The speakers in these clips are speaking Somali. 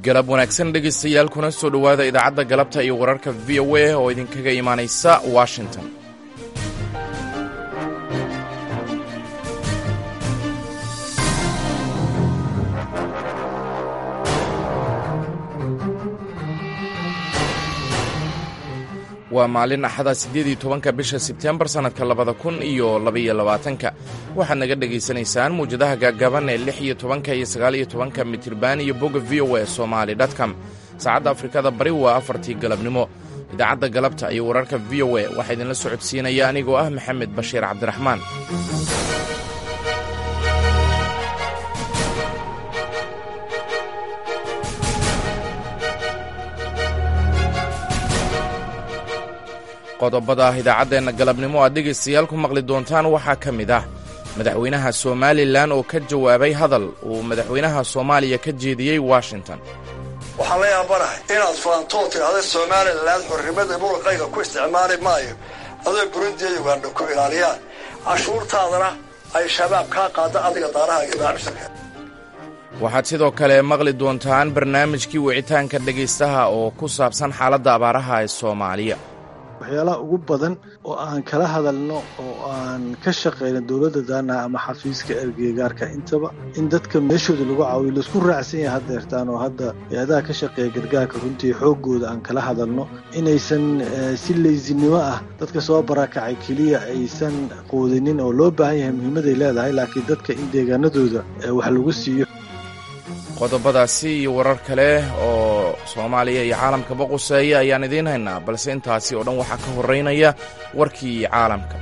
galab wanaagsan dhegaystayaal kuna soo dhowaada idaacadda galabta iyo wararka v o a oo idinkaga imaanaysa washington waa maalin axada siddeed iyo tobanka bisha sebtembar sannadka labada kun iyo labaiyo labaatanka waxaad naga dhegaysanaysaan muwjadaha gaagaaban ee lix iyo tobanka iyo sagaal iyo tobanka mitirban iyo bogga v o a somali dtcom saacadda afrikada bari waa afartii galabnimo idaacadda galabta iyo wararka v o a waxaa idinla socodsiinaya anigoo ah maxamed bashiir cabdiraxmaan qodobada idaacaddeenna galabnimo aad dhegaystayaal ku maqli doontaan waxaa ka mid ah madaxweynaha somalilan oo ka jawaabay hadal uu madaxweynaha soomaaliya ka jeediyey washington waxaan la yaabanahay inaad faantoo tidhaahda somalilan xornimada muruqayga ku isticmaali maayo adoo burundiya ugandha ku ilaaliyaan cashuurtaadana ay shabaab kaa qaada adiga daarahaaga maamisaka waxaad sidoo kale maqli doontaan barnaamijkii wicitaanka dhegaystaha oo ku saabsan xaaladda abaaraha ee soomaaliya waxyaalaha ugu badan oo aan kala hadalno oo aan ka shaqayno dowladda daana ama xafiiska ergeygaarka intaba in dadka meeshooda lagu caawiyo laisku raacsan yahay haddeertaan oo hadda hay-adaha ka shaqeeya gargaarka runtii xooggooda aan kala hadalno inaysan si laysinimo ah dadka soo barakacay keliya aysan quudinin oo loo baahan yahay muhiimaday leedahay laakiin dadka in deegaanadooda wax lagu siiyo qodobadaasi iyo warar kale oo soomaaliya iyo caalamkaba quseeya ayaan idiin haynaa balse intaasi oo dhan waxaa ka horraynaya warkii caalamka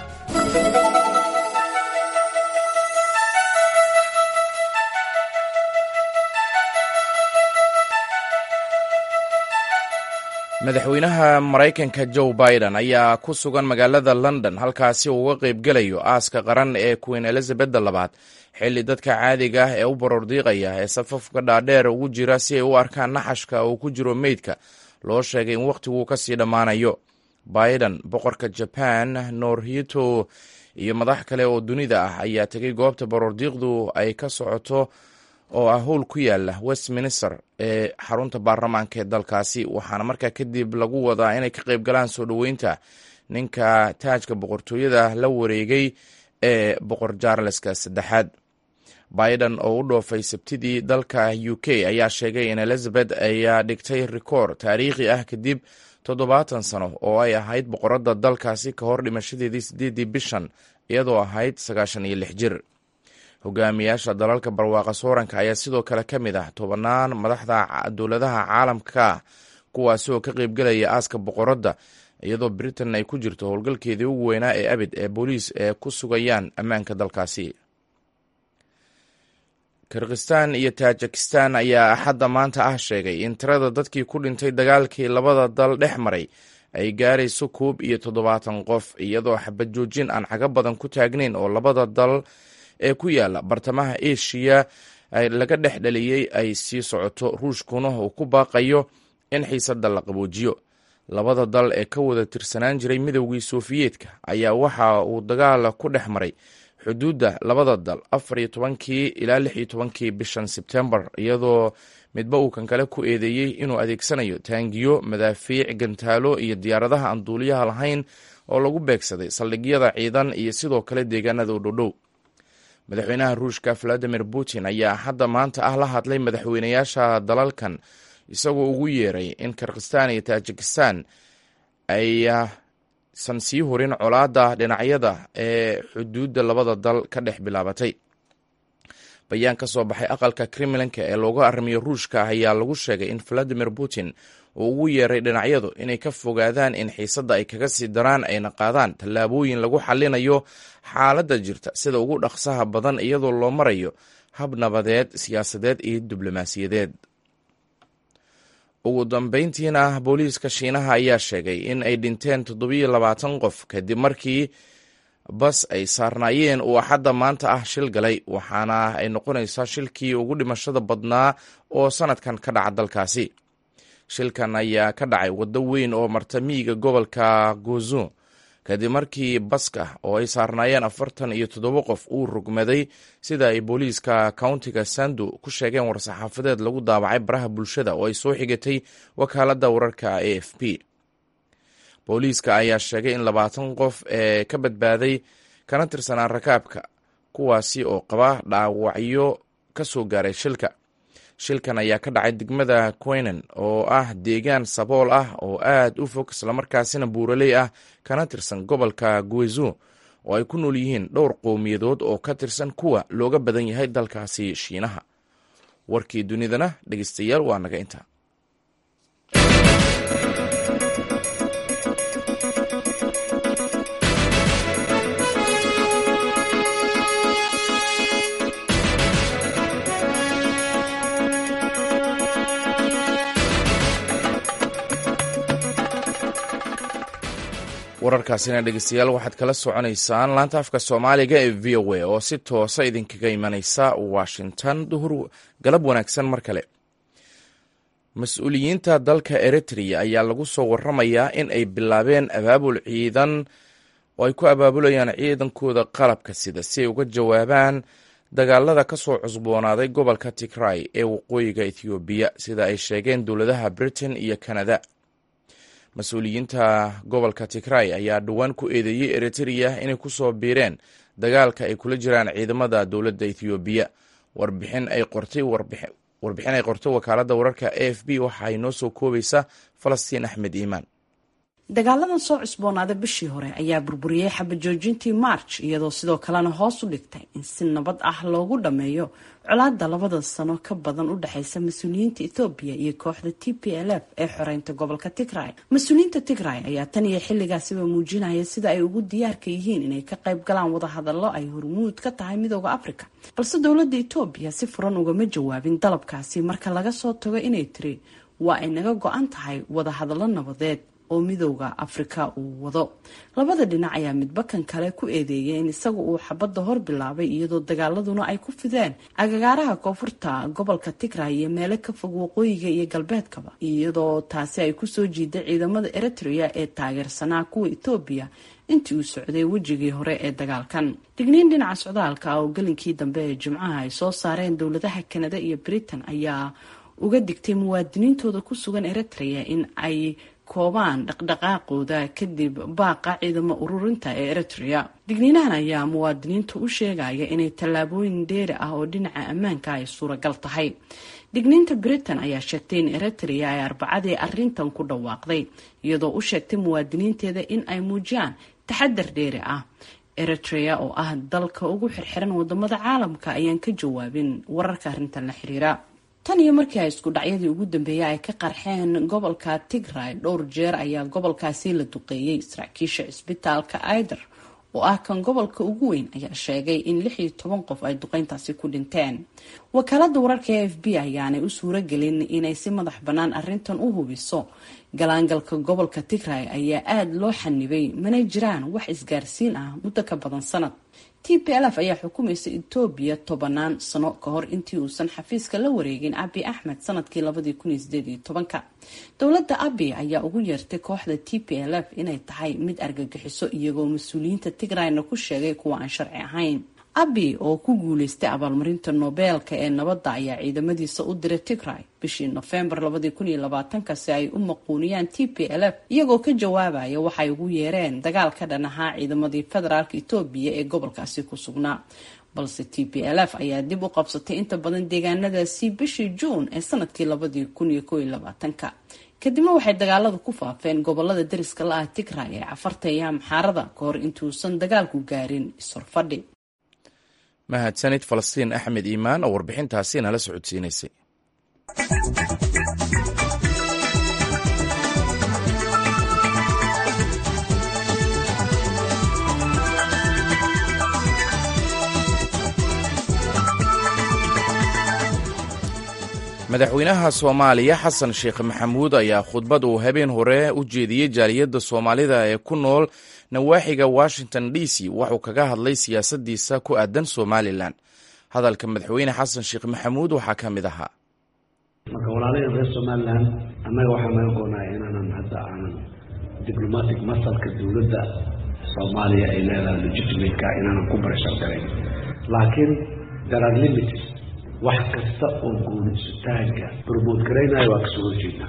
madaxweynaha maraykanka joe biden ayaa ku sugan magaalada london halkaasi uu uga qaybgelayo aaska qaran ee queen elizabeth labaad xilli dadka caadiga ah ee u borordiiqaya ee safafka dhaadheer ugu jira si ay u arkaan naxashka uu ku jiro meydka loo sheegay in wakhtiguu ka sii dhammaanayo biden boqorka jaban norhito iyo madax kale oo dunida ah ayaa tegay goobta borordiiqdu ay ka socoto oo ah howl ku yaala westminster ee xarunta baarlamaanka ee dalkaasi waxaana markaa kadib lagu wadaa inay ka qayb galaan soo dhoweynta ninka taajka boqortooyada la wareegay ee boqor jarleska saddexaad biden oo u dhoofay sabtidii dalka u k ayaa sheegay in elizabeth ayaa dhigtay rikoor taariikhi ah kadib toddobaatan sano oo ay ahayd boqoradda dalkaasi ka hor dhimashadeedii siddeedii bishan iyadoo ahayd sagaashan iyo lix jir hogaamiyaasha dalalka barwaaqa sooranka ayaa sidoo kale ka mid ah tobannaan madaxda dowladaha caalamka ah kuwaasi oo ka qaybgelaya aaska boqoradda iyadoo britain ay ku jirto howlgalkeedii ugu weynaa ee abid ee booliis ee ku sugayaan ammaanka dalkaasi kirgistan iyo tajikistan ayaa axadda maanta ah sheegay in tirada dadkii ku dhintay dagaalkii labada dal dhex maray ay gaarayso koob iyo toddobaatan qof iyadoo xabad joojin aan caga badan ku taagnayn oo labada dal ee ku yaala bartamaha eshiya laga dhex dhaliyey ay sii socoto ruushkuna uu ku baaqayo in xiisadda la qaboojiyo labada dal ee ka wada tirsanaan jiray midowgii sofiyeetka ayaa waxa uu dagaal ku dhex maray xuduudda labada dal afar iyo tobankii ilaa lix iyo tobankii bishan sebtembar iyadoo midba uu kan kale ku eedeeyey inuu adeegsanayo taangiyo madaafiic gantaalo iyo diyaaradaha aan duuliyaha lahayn oo lagu beegsaday saldhigyada ciidan iyo sidoo kale deegaanada u dhowdhow madaxweynaha ruushka valadimir putin ayaa hadda maanta ah la hadlay madaxweynayaasha dalalkan isagoo ugu yeeray in kirgistan iyo tajikistan aysan sii horin colaadda dhinacyada ee xuduudda labada dal ka dhex bilaabatay bayaan ka soo baxay aqalka kremlinka ee looga arrimiyo ruushka ayaa lagu sheegay in valadimir putin uu ugu yeeray dhinacyadu inay ka fogaadaan in xiisadda ay kaga sii daraan ayna qaadaan tallaabooyin lagu xallinayo xaaladda jirta sida ugu dhaqsaha badan iyadoo loo marayo hab nabadeed siyaasadeed iyo diblomaasiyadeed ugu dambeyntiina booliiska shiinaha ayaa sheegay in ay dhinteen toddobiyo labaatan qof kadib markii bas ay saarnaayeen uu axadda maanta ah shil galay waxaana ay noqonaysaa shilkii ugu dhimashada badnaa oo sanadkan ka dhaca dalkaasi shilkan ayaa ka dhacay waddo weyn oo marta miyiga gobolka gozo kadib markii baska oo ay saarnaayeen afartan iyo toddoba qof uu rugmaday sida ay booliiska countiga sandu ku sheegeen war-saxaafadeed lagu daabacay baraha bulshada oo ay soo xigatay wakaaladda wararka a f p booliiska ayaa sheegay in labaatan qof ee ka badbaaday kana tirsanaa rakaabka kuwaasi oo qaba dhaawacyo ka soo gaaray shilka shilkan ayaa ka dhacay degmada quenan oo ah deegaan sabool ah oo aad u fog islamarkaasina buuraley ah kana tirsan gobolka guezo oo ay ku nool yihiin dhowr qowmiyadood oo ka tirsan kuwa looga badan yahay dalkaasi shiinaha warkii dunidana dhegeystayaal waa naga intaa wararkaasina dhegeystayaal waxaad kala soconaysaan laanta afka soomaaliga ee v o a oo si toosa idinkaga imaneysa washington duhur galab wanaagsan mar kale mas-uuliyiinta dalka eritrea ayaa lagu soo waramayaa in ay bilaabeen abaabul ciidan oo ay ku abaabulayaan ciidankooda qalabka sida si ay uga jawaabaan dagaalada ka soo cusboonaaday gobolka tigray ee waqooyiga ethoobiya sida ay sheegeen dowladaha britain iyo canada mas-uuliyiinta gobolka tigray ayaa dhowaan ku eedeeyey eritrea inay ku soo biireen dagaalka ay kula jiraan ciidamada dowladda ethoobiya warbixin ay qortay warbixin ay qortay wakaaladda wararka a f b waxa ay noo soo koobaysa falastiin axmed iimaan dagaaladan soo cusboonaaday bishii hore ayaa burburiyey xabajoojintii march iyadoo sidoo kalena hoos u dhigtay in si nabad ah loogu dhammeeyo colaada labada sano ka badan u dhexeysa mas-uuliyiinta ethoobiya iyo kooxda t p l f ee xoreynta gobolka tigray mas-uuliyiinta tigray ayaa tan iyo xilligaasiba muujinaya sida ay ugu diyaarka yihiin inay ka qayb galaan wadahadallo ay hormuud ka tahay midooda africa balse dowladda etoobiya si furan ugama jawaabin dalabkaasi marka laga soo tago inay tiri waa ay naga go-an tahay wadahadallo nabadeed oo midooda afrika uu wado labada dhinac ayaa midba kan kale ku eedeeyay in isaga uu xabadda hor bilaabay iyadoo dagaaladuna ay ku fideen agagaaraha koonfurta gobolka tigray iyo meelo ka fog waqooyiga iyo galbeedkaba iyadoo taasi ay kusoo jiiday ciidamada eritrea ee taageersanaa kuwa etoobiya intii uu socday wejigii hore ee dagaalkan digniin dhinaca socdaalka oo gelinkii dambe ee jimcaha ay soo saareen dowladaha kanada iyo britain ayaa uga digtay muwaadiniintooda ku sugan eritrea in ay koobaan dhaqdhaqaaqooda kadib baaqa ciidamo ururinta ee eritrea digniinahan ayaa muwaadiniinta u sheegaya inay tallaabooyin dheeri ah oo dhinaca ammaanka ay suuragal tahay digniinta britain ayaa sheegtay in eritrea ay arbacadii arintan ku dhawaaqday iyadoo u sheegtay muwaadiniinteeda in ay muujiyaan taxadar dheeri ah eritrea oo ah dalka ugu xirxiran wadamada caalamka ayaan ka jawaabin wararka arrintan la xiriira tan iyo markii ay isku dhacyadii ugu dambeeyay ay ka qarxeen gobolka tigray dhowr jeer ayaa gobolkaasi la duqeeyey saraakiisha cisbitaalka aider oo ah kan gobolka ugu weyn ayaa sheegay in lix iyo toban qof ay duqeyntaasi ku dhinteen wakaalada wararka e f b ayaanay u suuro gelin inay si madax bannaan arrintan u hubiso galaangalka gobolka tigray ayaa aada loo xanibay mana jiraan wax isgaarsiin ah muddo ka badan sanad t p l f ayaa xukumaysa etoobiya tobanaan sano ka hor intii uusan xafiiska la wareegin abi axmed sanadkii labadii kun iyo sideed iyo tobanka dowladda abi ayaa ugu yeertay kooxda t p l f inay tahay mid argagixiso iyagoo mas-uuliyiinta tigrayna ku sheegay kuwa aan sharci ahayn abi oo ku guuleystay abaalmarinta nobeelka ee nabadda ayaa ciidamadiisa u diray tigray bishii nofembar labadii kun iyo labaatanka si ay u maquuniyaan t p l f iyagoo ka jawaabaya waxay ugu yeereen dagaal ka dhan ahaa ciidamadii federaalka etoobiya ee gobolkaasi ku sugnaa balse t p l f ayaa dib u qabsatay inta badan deegaanadaasi bishii juun ee sanadkii labadii kun iyo koo iyo labaatanka kadibna waxay dagaaladu ku faafeen gobolada dariska la ah tigray ee cafarta iyo amxaarada ka hor intuusan dagaalku gaarin ishorfadhi mahadsanid falastiin axmed iimaan oo warbixintaasi nala socodsiinaysay madaxweynaha soomaaliya xasan sheekh maxamuud ayaa khudbad uu habeen hore u jeediyey jaaliyadda soomaalida ee ku nool nawaaxiga washington d c waxuu kaga hadlay siyaasadiisa ku aadan somalilan hadalka madaxweyne xasan sheekh maxamuud waxaa ka mid ahaa marka walaalaheen reer somalilan annaga waxaa naga goonaya inaanan hadda aanan diblomatic masalka dowladda soomaaliya ay leedahay legitimateka inaanan ku barashar garayn laakiin there are limits wax kasta oo gooni isutaagga promote garaynayo waa kasoo horjeednaa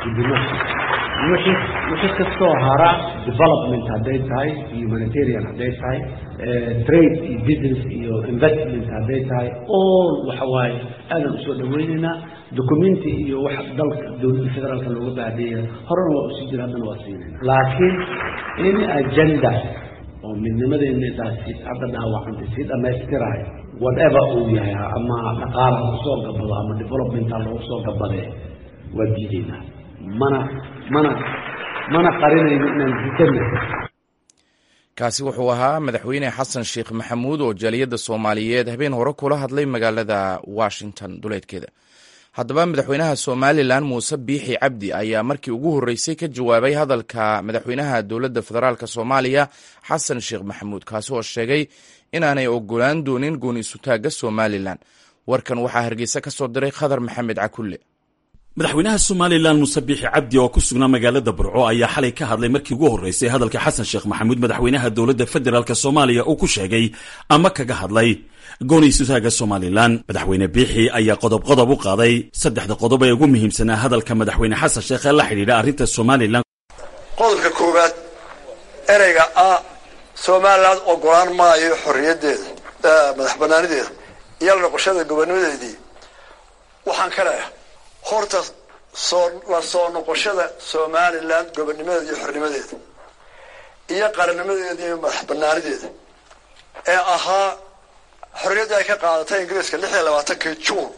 wixii wixii kastoo hara development hadday tahay humanitarian hadday tahay trade iyo business iyo investment hadday tahay all waxa waaye aadan usoo dhaweynaynaa documenti iyo wax dalka dowladda federaalka looga baahdeeya horena waa usii jira haddana waa siinayna laakiin in agenda oo midnimadeennadaasi hadda dhaawacantay sii dhammaystirahay whatever uu yahay ama dhaqaala ha kusoo gabado ama development ha loogu soo gabadee waa diidaynaa mana mana mana qarinayno inaan diidana kaasi wuxuu ahaa madaxweyne xasan sheekh maxamuud oo jaaliyadda soomaaliyeed habeen hore kula hadlay magaalada washington duleedkeeda haddaba madaxweynaha somalilan muuse biixi cabdi ayaa markii ugu horreysay ka jawaabay hadalka madaxweynaha dowladda federaalk soomaaliya xasan sheekh maxamuud kaasi oo sheegay inaanay ogolaan doonin gooni isutaagga somalilan warkan waxaa hargeysa ka soo diray khadar maxamed cakulle madaxweynaha somalilan muuse biixi cabdi oo ku sugnaa magaalada burco ayaa xalay ka hadlay markii ugu horreysay hadalka xasan sheekh maxamuud madaxweynaha dowladda federaalk soomaaliya uu ku sheegay ama kaga hadlay gooni isutaaga somalilan madaxweyne biixi ayaa qodob qodob u qaaday saddexda qodob ee ugu muhiimsanaa hadalka madaxweyne xasan sheekh ee la xidhiidha arrinta somalilan qodobka koowaad ereyga ah somalilan ogolaan maayo xorriyaddeeda madax banaanideeda iyo la noqoshada gobonimadeedii waxaan ka leeyahay horta soo la soo noqoshada somalilan gobonimadeeda iyo xornimadeeda iyo qarannimadeeda iyo madax banaanideeda ee ahaa xorriyaddii ay ka qaadatay ingiriiska lix iyo labaatankii juun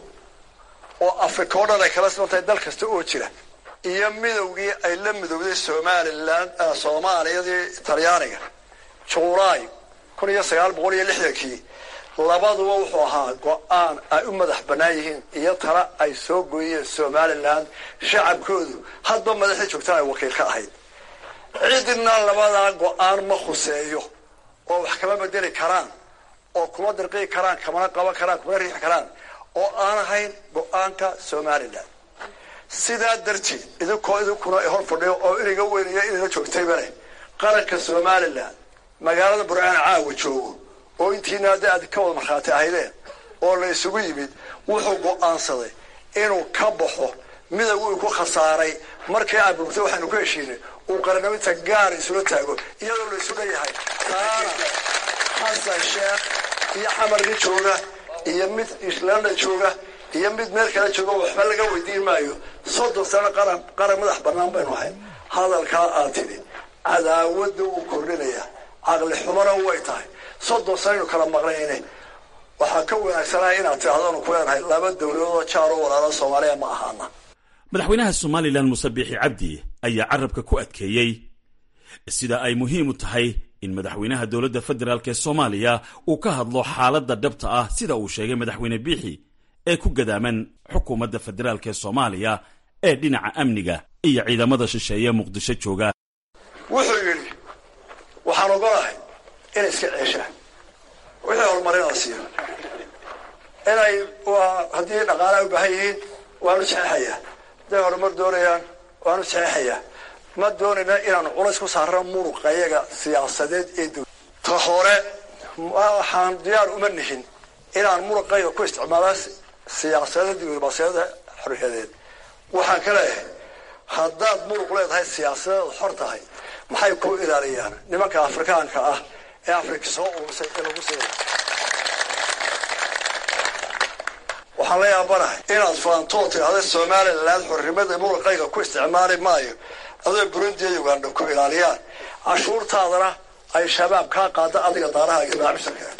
oo africa o dhan ay kala simantahay dal kasta oo jira iyo midowgii ay la midowday somalilan soomaaliyadii talyaaniga juulaay kun iyo sagaal boqol iyo lixdankii labaduba wuxuu ahaa go-aan ay u madax bannaan yihiin iyo tala ay soo gooyeen somalilan shacabkoodu hadba madaxdii joogtaan ay wakiil ka ahayd cidina labadaa go-aan ma khuseeyo oo wax kama bedeli karaan oo kuma dirqii karaan kamana qaban karaan kumana riixi karaan oo aan ahayn go-aanka somalilan sidaa darteed idinkoo idinkuna hor fadhiyo oo iniga weynaya inayla joogtayba leh qaranka somalilan magaalada burcaan caawa joogo oo intiina hadda aad ka wada markhaati ahaydeen oo la isugu yimid wuxuu go-aansaday inuu ka baxo midowgu uu ku khasaaray markii aad burgtay waxaanu ku heshiinay uu qarannimita gaar isula taago iyadoo la isu leeyahay taana xasan sheekh iyo xamarka jooga iyo mid islanda jooga iyo mid meel kale jooga waxba laga weydiin maayo soddon sano qaran qaran madax bannaan baynu ahay hadalkaa aad tidhi cadaawadda wuu kordhinaya caqli xumana way tahay soddon sanaynu kala maqnayne waxaa ka wanaagsanaa inaad tidhahdanu ku leenahay laba dowladoodoo jaar oo walaala soomaaliya ma ahaana madaxweynaha somalilan muuse biixi cabdi ayaa carabka ku adkeeyey sida ay muhiim u tahay in madaxweynaha dowladda federaalk ee soomaaliya uu ka hadlo xaaladda dhabta ah sida uu sheegay madaxweyne biixi ee ku gadaaman xukuumadda federaalk ee soomaaliya ee dhinaca amniga iyo ciidamada shisheeye muqdisho jooga wuxuu yidhi waxaan ogolahay inay iska ceeshaan wixii horumarinaa siiyo inay haddii dhaqaalaha u baahan yihiin waanu saxeexayaa hadday horumar doonayaan waanu saxeexayaa ma doonayna inaanu culays ku saarno muruqayaga siyaasadeed ee dow ta hore waxaan diyaar uma nihin inaan muruqayga ku isticmaala siyaasada diblomaasiyada xorriyadeed waxaan ka leeyahay haddaad muruq leedahay siyaasadeed xor tahay maxay ku ilaaliyaan nimanka afrikaanka ah ee afrika soo urursay ee lagu siina waxaan la yaabanahay inaad faantoo tidhahda somalilan xornimada muruqayga ku isticmaali maayo adoo burundi iyo uganda ku ilaaliyaan cashuurtaadana ay shabaab kaa qaada adiga daaraha iyo macaamiisharka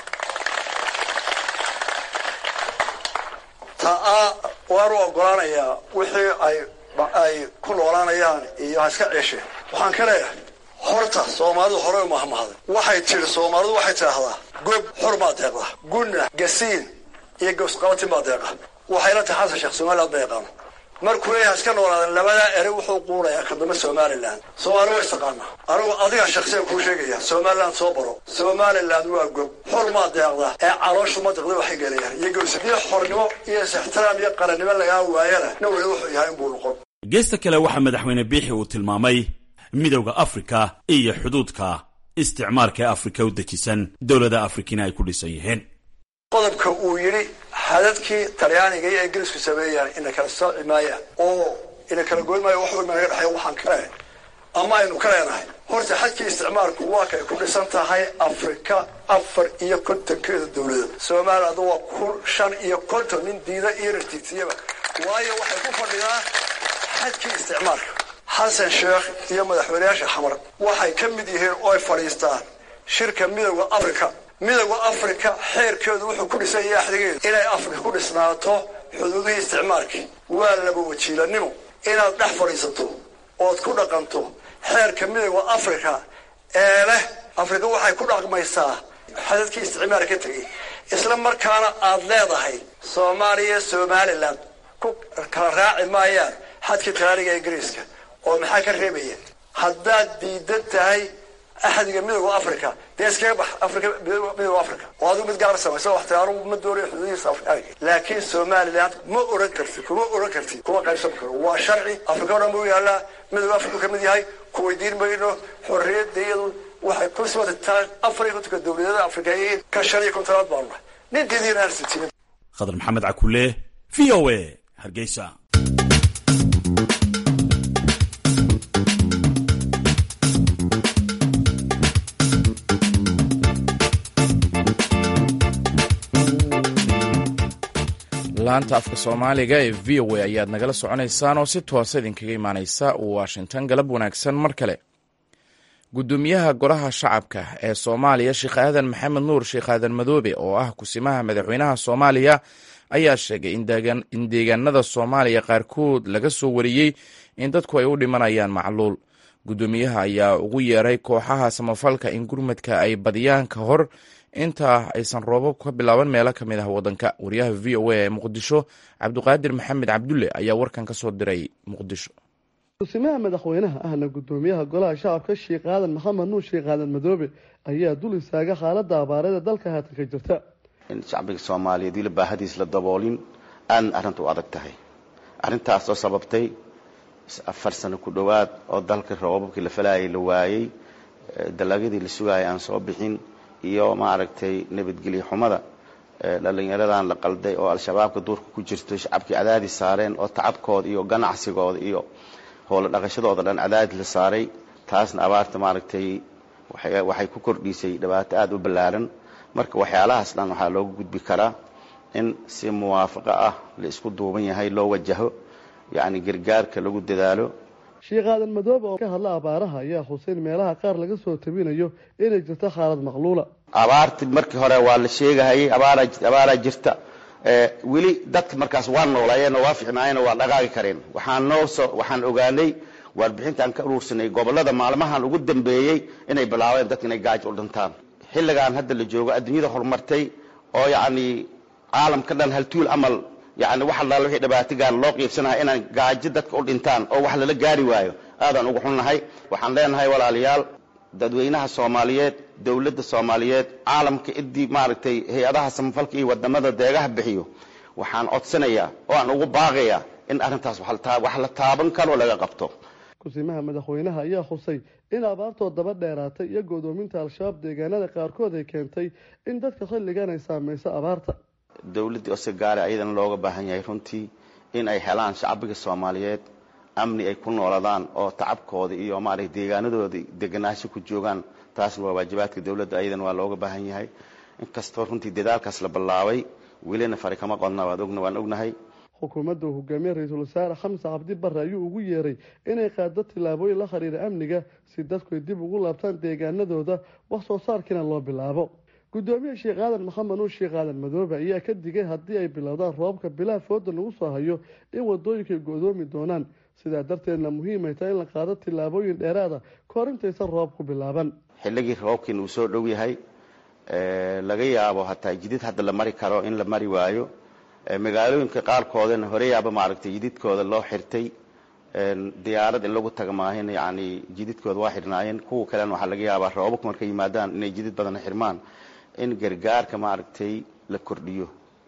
taa waanu ogolaanayaa wixii ay ay ku noolaanayaan iyo ha iska ceesheen waxaan ka leeyahay horta soomaalidu horey u mahmahday waxay tidhi soomaalidu waxay tidhaahdaa gob xor maa deeqda gunna gasiin iyo gowsqabatin baa deeqa waxayla tahay xasan sheekh somaliland ma yaqaano markuu leeyahay iska noolaadan labadaa ere wuxuu quunayaa kadamba somalilan soomaali wa istaqaana anigu adiga shaksiyan kuu sheegaya somaliland soo baro somaliland waa gob xor maa deeqda ee calooshu ma deqda waxay gelayaan iyo gowsa iyo xornimo iyo is-ixtiraam iyo qarannimo lagaa waayana na weli wuxuu yahay inbuu noqon geesta kale waxaa madaxweyne biixi uu tilmaamay midowda afrika iyo xuduudka isticmaarka ee afrika u dejisan dowlada afrikina ay ku dhisan yihiin qodobka uu yidhi xadadkii talyaaniga iyo ingiriisku sameeyaan ina kala sooci maayaan oo ina kala goyn maayo wax walba naga dhexeeya waxaan ka leenahay ama aynu ka leenahay horta xadkii isticmaalku waa kay ku dhisan tahay afrika afar iyo kontonkeeda dowlada somaliland waa kun shan iyo konton nin diida iyo rartiisiyaba waayo waxay ku fadhidaan xadkii isticmaalka xasan sheekh iyo madaxweyneyaasha xamar waxay ka mid yihiin oo ay fadhiistaan shirka midowda africa midowda africa xeerkeedu wuxuu ku dhisan yahay axdigeedu inay afrika ku dhisnaato xuduudihii isticmaalkii waa laba wajiilanimo inaad dhex fadhiisato ood ku dhaqanto xeerka midowda africa ee leh afrika waxay ku dhaqmaysaa xadadkii isticmaal ka tegay isla markaana aad leedahay soomaaliya somalilan ku kala raaci maayaan xadkii talaaniga ingiriiska oo maxaa ka reebaya haddaad diidan tahay axdiga midowda africa dee iskaga bax afrika midowda africa oo adigu mid gaar samayso wax tiraanu ma doonayo xuduudihiisa afrikaanka laakiin somaliland ma oran kartid kuma oran kartid kuma qaybsan karo waa sharci afrika o dhan buu yaallaa midowda africa ka mid yahay ku weydiin mayno xorriyadda iyadu waxay ku soodataa afar iyo kontonka dowladada afrikayiin ka shan iyo kontonaad baanu nahay nin didiina aan sitinin khadar maxamed cakule v o a hargeysa laanta afka soomaaliga ee v o a ayaad nagala soconaysaan oo si toosa idinkaga imaaneysa washington galab wanaagsan mar kale gudoomiyaha golaha shacabka ee soomaaliya sheekh aadan maxamed nuur sheekh aadan madoobe oo ah kusimaha madaxweynaha soomaaliya ayaa sheegay in deegaanada soomaaliya qaarkood laga soo wariyey in dadku ay u dhimanayaan macluul gudoomiyaha ayaa ugu yeeray kooxaha samafalka in gurmadka ay badiyaan ka hor inta aysan roobab ka bilaaban meelo ka mid ah wadanka wariyaha v o a ee muqdisho cabdiqaadir maxamed cabdulle ayaa warkan ka soo diray muqdisho kusimaha madaxweynaha ahna gudoomiyaha golaha shacabka sheekh aadan maxamed nuur sheekh aadan madoobe ayaa dul istaaga xaalada abaareeda dalka haatan ka jirta in shacbiga soomaaliyeed weli baahadiis la daboolin aadna arrinta u adag tahay arrintaas oo sababtay afar sano ku dhowaad oo dalka roobabkii la falayay la waayey dalagyadii la sugayay aan soo bixin iyo maaragtay nabadgelyo xumada dhalinyaradan la qalday oo al-shabaabka duurka ku jirto shacabkii cadaadis saareen oo tacabkooda iyo ganacsigooda iyo howlo dhaqashadooda dhan cadaadis la saaray taasna abaarta maaragtay waxay ku kordhisay dhibaato aada u ballaaran marka waxyaalahaas dhan waxaa looga gudbi karaa in si muwaafaqo ah la isku duuban yahay loo wajaho yacni gargaarka lagu dadaalo sheekh aadan madoobe oo ka hadla abaaraha ayaa xuseyn meelaha qaar laga soo tabinayo inay jirto xaalad maqluula abaarti markii hore waa la sheegahayay abaara abaaraa jirta weli dadka markaas waa noolaayeen oo waa ficnaayeen oo waa dhaqaaqi kareen waxaan noo soo waxaan ogaanay warbixintaan ka uruursanay gobollada maalmahan ugu dambeeyey inay bilaabeen dadka inay gaajo u dhintaan xilligan hadda la joogo adduunyada horumartay oo yacni caalamka dhan haltuul amal yani wax allaala wixii dhibaatigaan loo qiibsanahay inaan gaajo dadka u dhintaan oo wax lala gaari waayo aadaan ugu xunnahay waxaan leenahay walaalayaal dadweynaha soomaaliyeed dowladda soomaaliyeed caalamka idii maaragtay hay-adaha samafalka iyo wadamada deegaha bixiyo waxaan codsanayaa oo aan ugu baaqayaa in arrintaas wax la taaban karo laga qabto kusimaha madaxweynaha ayaa xusay in abaartoo daba dheeraatay iyo godoominta al-shabaab deegaanada qaarkood ay keentay in dadka xilligan ay saamayso abaarta dowladdii osagaare ayadana looga baahan yahay runtii in ay helaan shacbiga soomaaliyeed amni ay ku nooladaan oo tacabkooda iyo maaragtay deegaanadooda deganaansho ku joogaan taasna waa waajibaadka dowladda ayadana waa looga baahan yahay inkastoo runtii dadaalkaas la bilaabay welina fari kama qodna waad ogna waan ognahay xukuumadda uu hogaamiye ra-iisul wasaare xamse cabdi barre ayuu ugu yeeray inay qaado tillaabooyin la xiriira amniga si dadku ay dib ugu laabtaan deegaanadooda wax soo saarkiina loo bilaabo gudoomiye sheekh aadan maxamed nuur sheekh aadan madoobe ayaa ka digay haddii ay bilowdaan roobabka bilaha fooda lagu soo hayo in wadooyinka ay go-doomi doonaan sidaa darteedna muhiimay tahay in la qaado tillaabooyin dheeraada kahor intaysan roobku bilaaban xilligii roobkiina uu soo dhow yahay laga yaabo hataa jidid hadda la mari karo in la mari waayo magaalooyinka qaarkoodana horeyaaba maaragtay jididkooda loo xirtay diyaarad in lagu taga maahin yani jididkooda waa xirnaayeen kuwa kalena waxaa laga yaabaa roobabku markay yimaadaan inay jidid badana xirmaan in gargaarka maaragtay la kordhiyo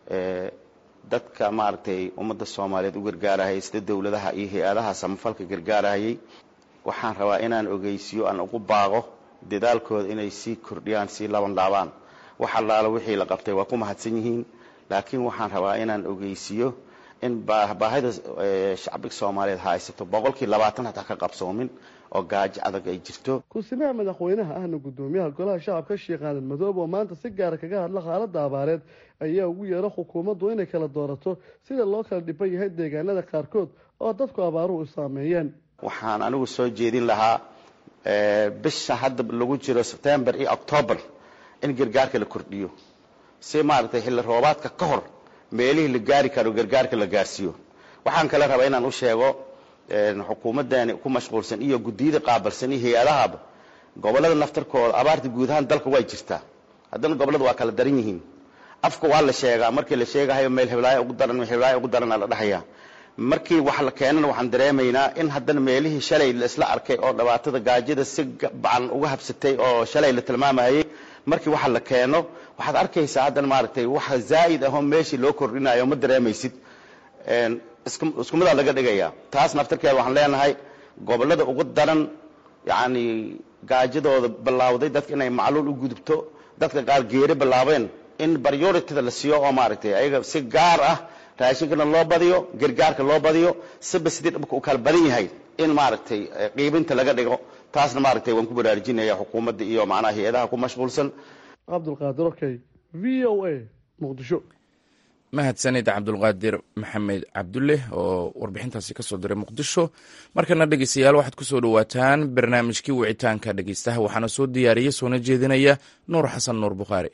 dadka maaragtay ummadda soomaaliyeed u gargaarahayay sida dowladaha iyo hay-adaha samafalka gargaarahayay waxaan rabaa inaan ogeysiyo aan ugu baaqo dadaalkooda inay sii kordhiyaan sii laban laabaan wax allaala wixii la qabtay waa ku mahadsan yihiin laakiin waxaan rabaa inaan ogeysiiyo in baahida shacbiga soomaaliyeed haysato boqolkii labaatan hataa ka qabsoomin oo gaajo adag ay jirto ku-simaha madaxweynaha ahna guddoomiyaha golaha shacabka sheekh aadan madoobe oo maanta si gaara kaga hadla xaaladda abaareed ayaa ugu yeera xukuumaddu inay kala doorato sida loo kala dhiban yahay deegaanada qaarkood oo dadku abaaruhu saameeyeen waxaan anigu soo jeedin lahaa bisha hadda lagu jiro sebtembar iyo octoobar in gargaarka la kordhiyo si maaragtay xilli roobaadka ka hor meelihii la gaari karo gargaarka la gaarsiiyo waxaan kale rabaa inaan u sheego xukuumadani ku mashquulsan iyo guddiyada qaabalsan iyo hay-adahaba gobollada naftarkooda abaarta guud ahaan dalka way jirtaa haddana gobollada waa kala daran yihiin afka waa la sheegaa markii la sheegahayo meel heblaayo ugu daran heblaayo ugu darana la dhahayaa markii wax la keenana waxaan dareemaynaa in haddana meelihii shalay la isla arkay oo dhibaatada gaajada si bacan uga habsatay oo shalay la tilmaamayay markii waxa la keeno waxaad arkaysaa haddana maaragtay waxa zaa'id ahoo meeshii loo kordhinayo ma dareemaysid isku midaa laga dhigayaa taas naftarkeeda waxaan leenahay gobollada ugu daran yacni gaajadooda bilaawday dadka inay macluul u gudubto dadka qaar geeri bilaabeen in baryoritida la siiyo oo maaragtay ayaga si gaar ah raashinkana loo badiyo gargaarka loo badiyo siba sidii dhibka u kala badan yahay in maaragtay qiibinta laga dhigo taasna maaragtay waan ku baraarujinaya xukuumadda iyo macnaha hay-adaha ku mashquulsan cabdulqaadir okey v o a muqdisho mahadsanid cabdulqaadir maxamed cabdulle oo warbixintaasi kasoo diray muqdisho markana dhegeystayaal waxaad kusoo dhowaataan barnaamijkii wicitaanka dhegeystaha waxaana soo diyaariya soona jeedinaya nuur xasan nuur bukhaari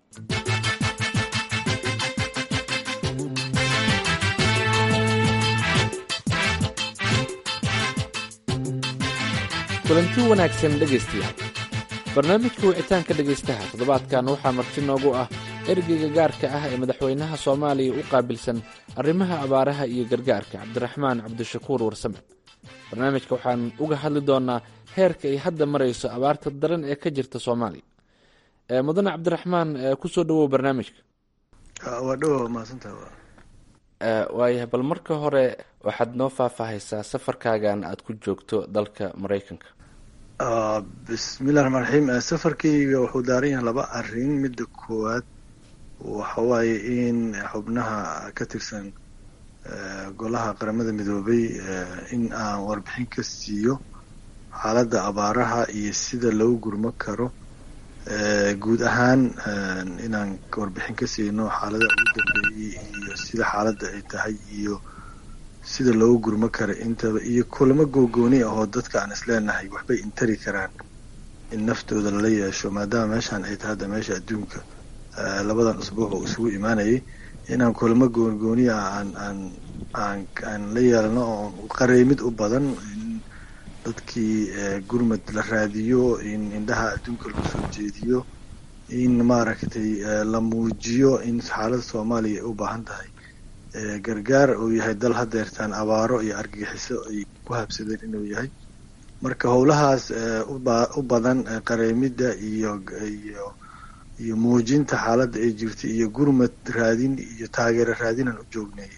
kulanti wanaagsan dhegaystayaal barnaamijka wicitaanka dhegaystaha toddobaadkan waxaa marti noogu ah ergeyga gaarka ah ee madaxweynaha soomaaliya u qaabilsan arrimaha abaaraha iyo gargaarka cabdiraxmaan cabdishakuur warsame barnaamijka waxaan uga hadli doonaa heerka ay hadda marayso abaarta daran ee ka jirta soomaaliya mudane cabdiraxmaan kusoo dhawow barnaamijka waa dhowa mahadsantaha waayahay bal marka hore waxaad noo faahfaahaysaa safarkaagan aada ku joogto dalka maraykanka bismillahi raxmaan raxiim safarkayga wuxuu daaran yahay laba arrin midda koowaad waxa waaye in xubnaha ka tirsan golaha qaramada midoobay in aan warbixin ka siiyo xaaladda abaaraha iyo sida loo gurmo karo guud ahaan inaan warbixin ka siino xaalada ugu dambeeyey iyo sida xaaladda ay tahay iyo sida loogu gurmo kara intaba iyo kulamo googooni ah oo dadka aan isleenahay waxbay intari karaan in naftooda lala yeesho maadaama meeshaan ay tahay hadda meesha adduunka labadan usbuuc oo isugu imaanayay inaan kulamo goonigooni ah aan aan aan aan la yeelno oo qareemid u badan in dadkii gurmad la raadiyo in indhaha adduunka lagu soo jeediyo in maaragtay la muujiyo in xaaladda soomaaliya ay u baahan tahay gargaar uu yahay dal hadeertaan abaaro iyo argagixiso ay ku habsadeen inuu yahay marka howlahaas u badan qareemidda iyo iyo iyo muujinta xaaladda ay jirta iyo gurmad raadin iyo taageero raadinaan u joognay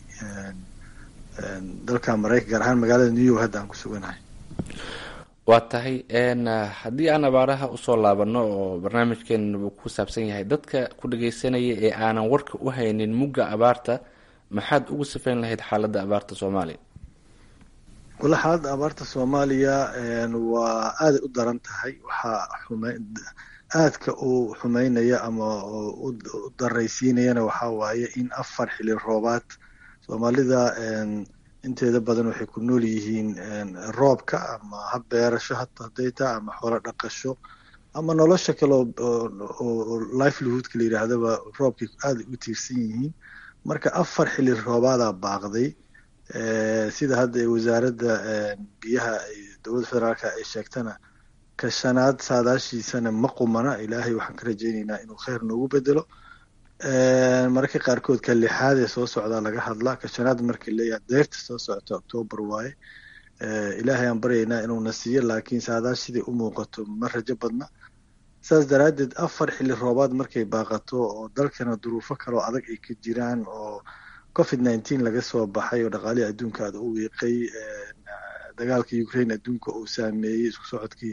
dalka maraykan gaar ahaan magaalada new york hadda aan ku suganahay waa tahay haddii aan abaaraha usoo laabano oo barnaamijkeena uu ku saabsan yahay dadka ku dhageysanaya ee aanan warka u haynin mugga abaarta maxaad ugu sifayn lahayd xaaladda abaarta soomaaliya wala xaaladda abaarta soomaaliya waa aaday u daran tahay waxaa xume aadka u xumeynaya ama u daraysiinayana waxaa waaye in afar xili roobaad soomaalida inteeda badan waxay ku nool yihiin roobka ama hab beerasho haday taa ama xoolo dhaqasho ama nolosha kale oo livelihoodka la yidhaahdaba roobkay aaday u tiirsan yihiin marka afar xili roobaadaa baaqday sida hadda wasaaradda biyaha dowladda federaalka ay sheegtana ka shanaad saadaashiisana ma qumana ilaahay waxaan ka rajaynaynaa inuu kheyr noogu bedelo mararka qaarkood ka lixaad ee soo socdaa laga hadlaa ka shanaad markii leeyahay deyrta soo socota octoobar waaye ilaahay aan baryaynaa inuuna siiyo laakiin saadaash siday u muuqato ma rajo badna saas daraaddeed afar xili roobaad markay baaqato oo dalkana duruufo kaloo adag ay ka jiraan oo covid nineteen laga soo baxay oo dhaqaalihii adduunka aada u wiiqay dagaalka ukraine adduunka uu saameeyey isku socodkii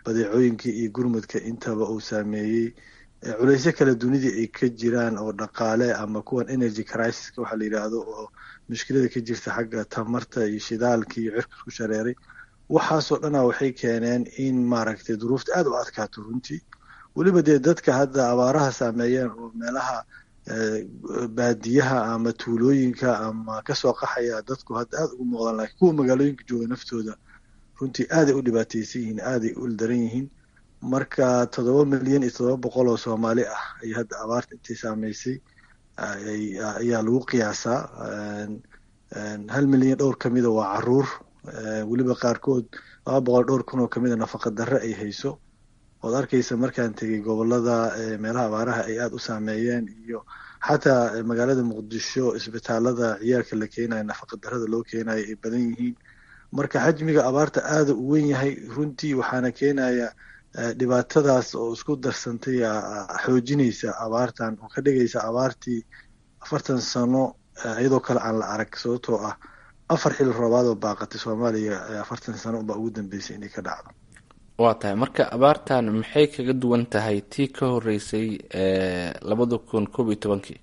badeecooyinka iyo gurmudka intaba uu saameeyey culeysyo kale dunidii ay ka jiraan oo dhaqaale ama kuwan energy crisis waxaa la yidhaahdo oo mushkilada ka jirta xagga tamarta iyo shidaalka iyo cirka isku shareeray waxaasoo dhana waxay keeneen in maaragtay duruufta aada u adkaato runtii weliba dee dadka hadda abaaraha saameeyeen oo meelaha baadiyaha ama tuulooyinka ama kasoo qaxaya dadku hadda aada ugu muuqdaan lakiin kuwa magaalooyinka jooga naftooda runtii aaday u dhibaateysan yihiin aaday u ildaran yihiin marka toddoba milyan iyo toddoba boqol oo soomaali ah ay hadda abaarta intay saameysay ayaa lagu qiyaasaa hal milyan dhowr kamida waa caruur weliba qaarkood laba boqol dhowr kun oo kamida nafaqa darre ay hayso ood arkaysa markaan tegay gobolada meelaha abaaraha ay aada u saameeyeen iyo xataa magaalada muqdisho isbitaalada ciyaalka la keenayo nafaqa darrada loo keenayo ay badan yihiin marka xajmiga abaarta aada u wen yahay runtii waxaana keenaya dhibaatadaas oo isku darsantay xoojinaysa abaartan oo ka dhigaysa abaartii afartan sano iyadoo kale aan la arag sababtoo ah afar xil roobaad oo baaqatay soomaaliya afartan sano unbaa ugu dambeysay inay ka dhacdo waa tahay marka abaartan maxay kaga duwan tahay tii ka horeysay labada kun koob iyo tobankii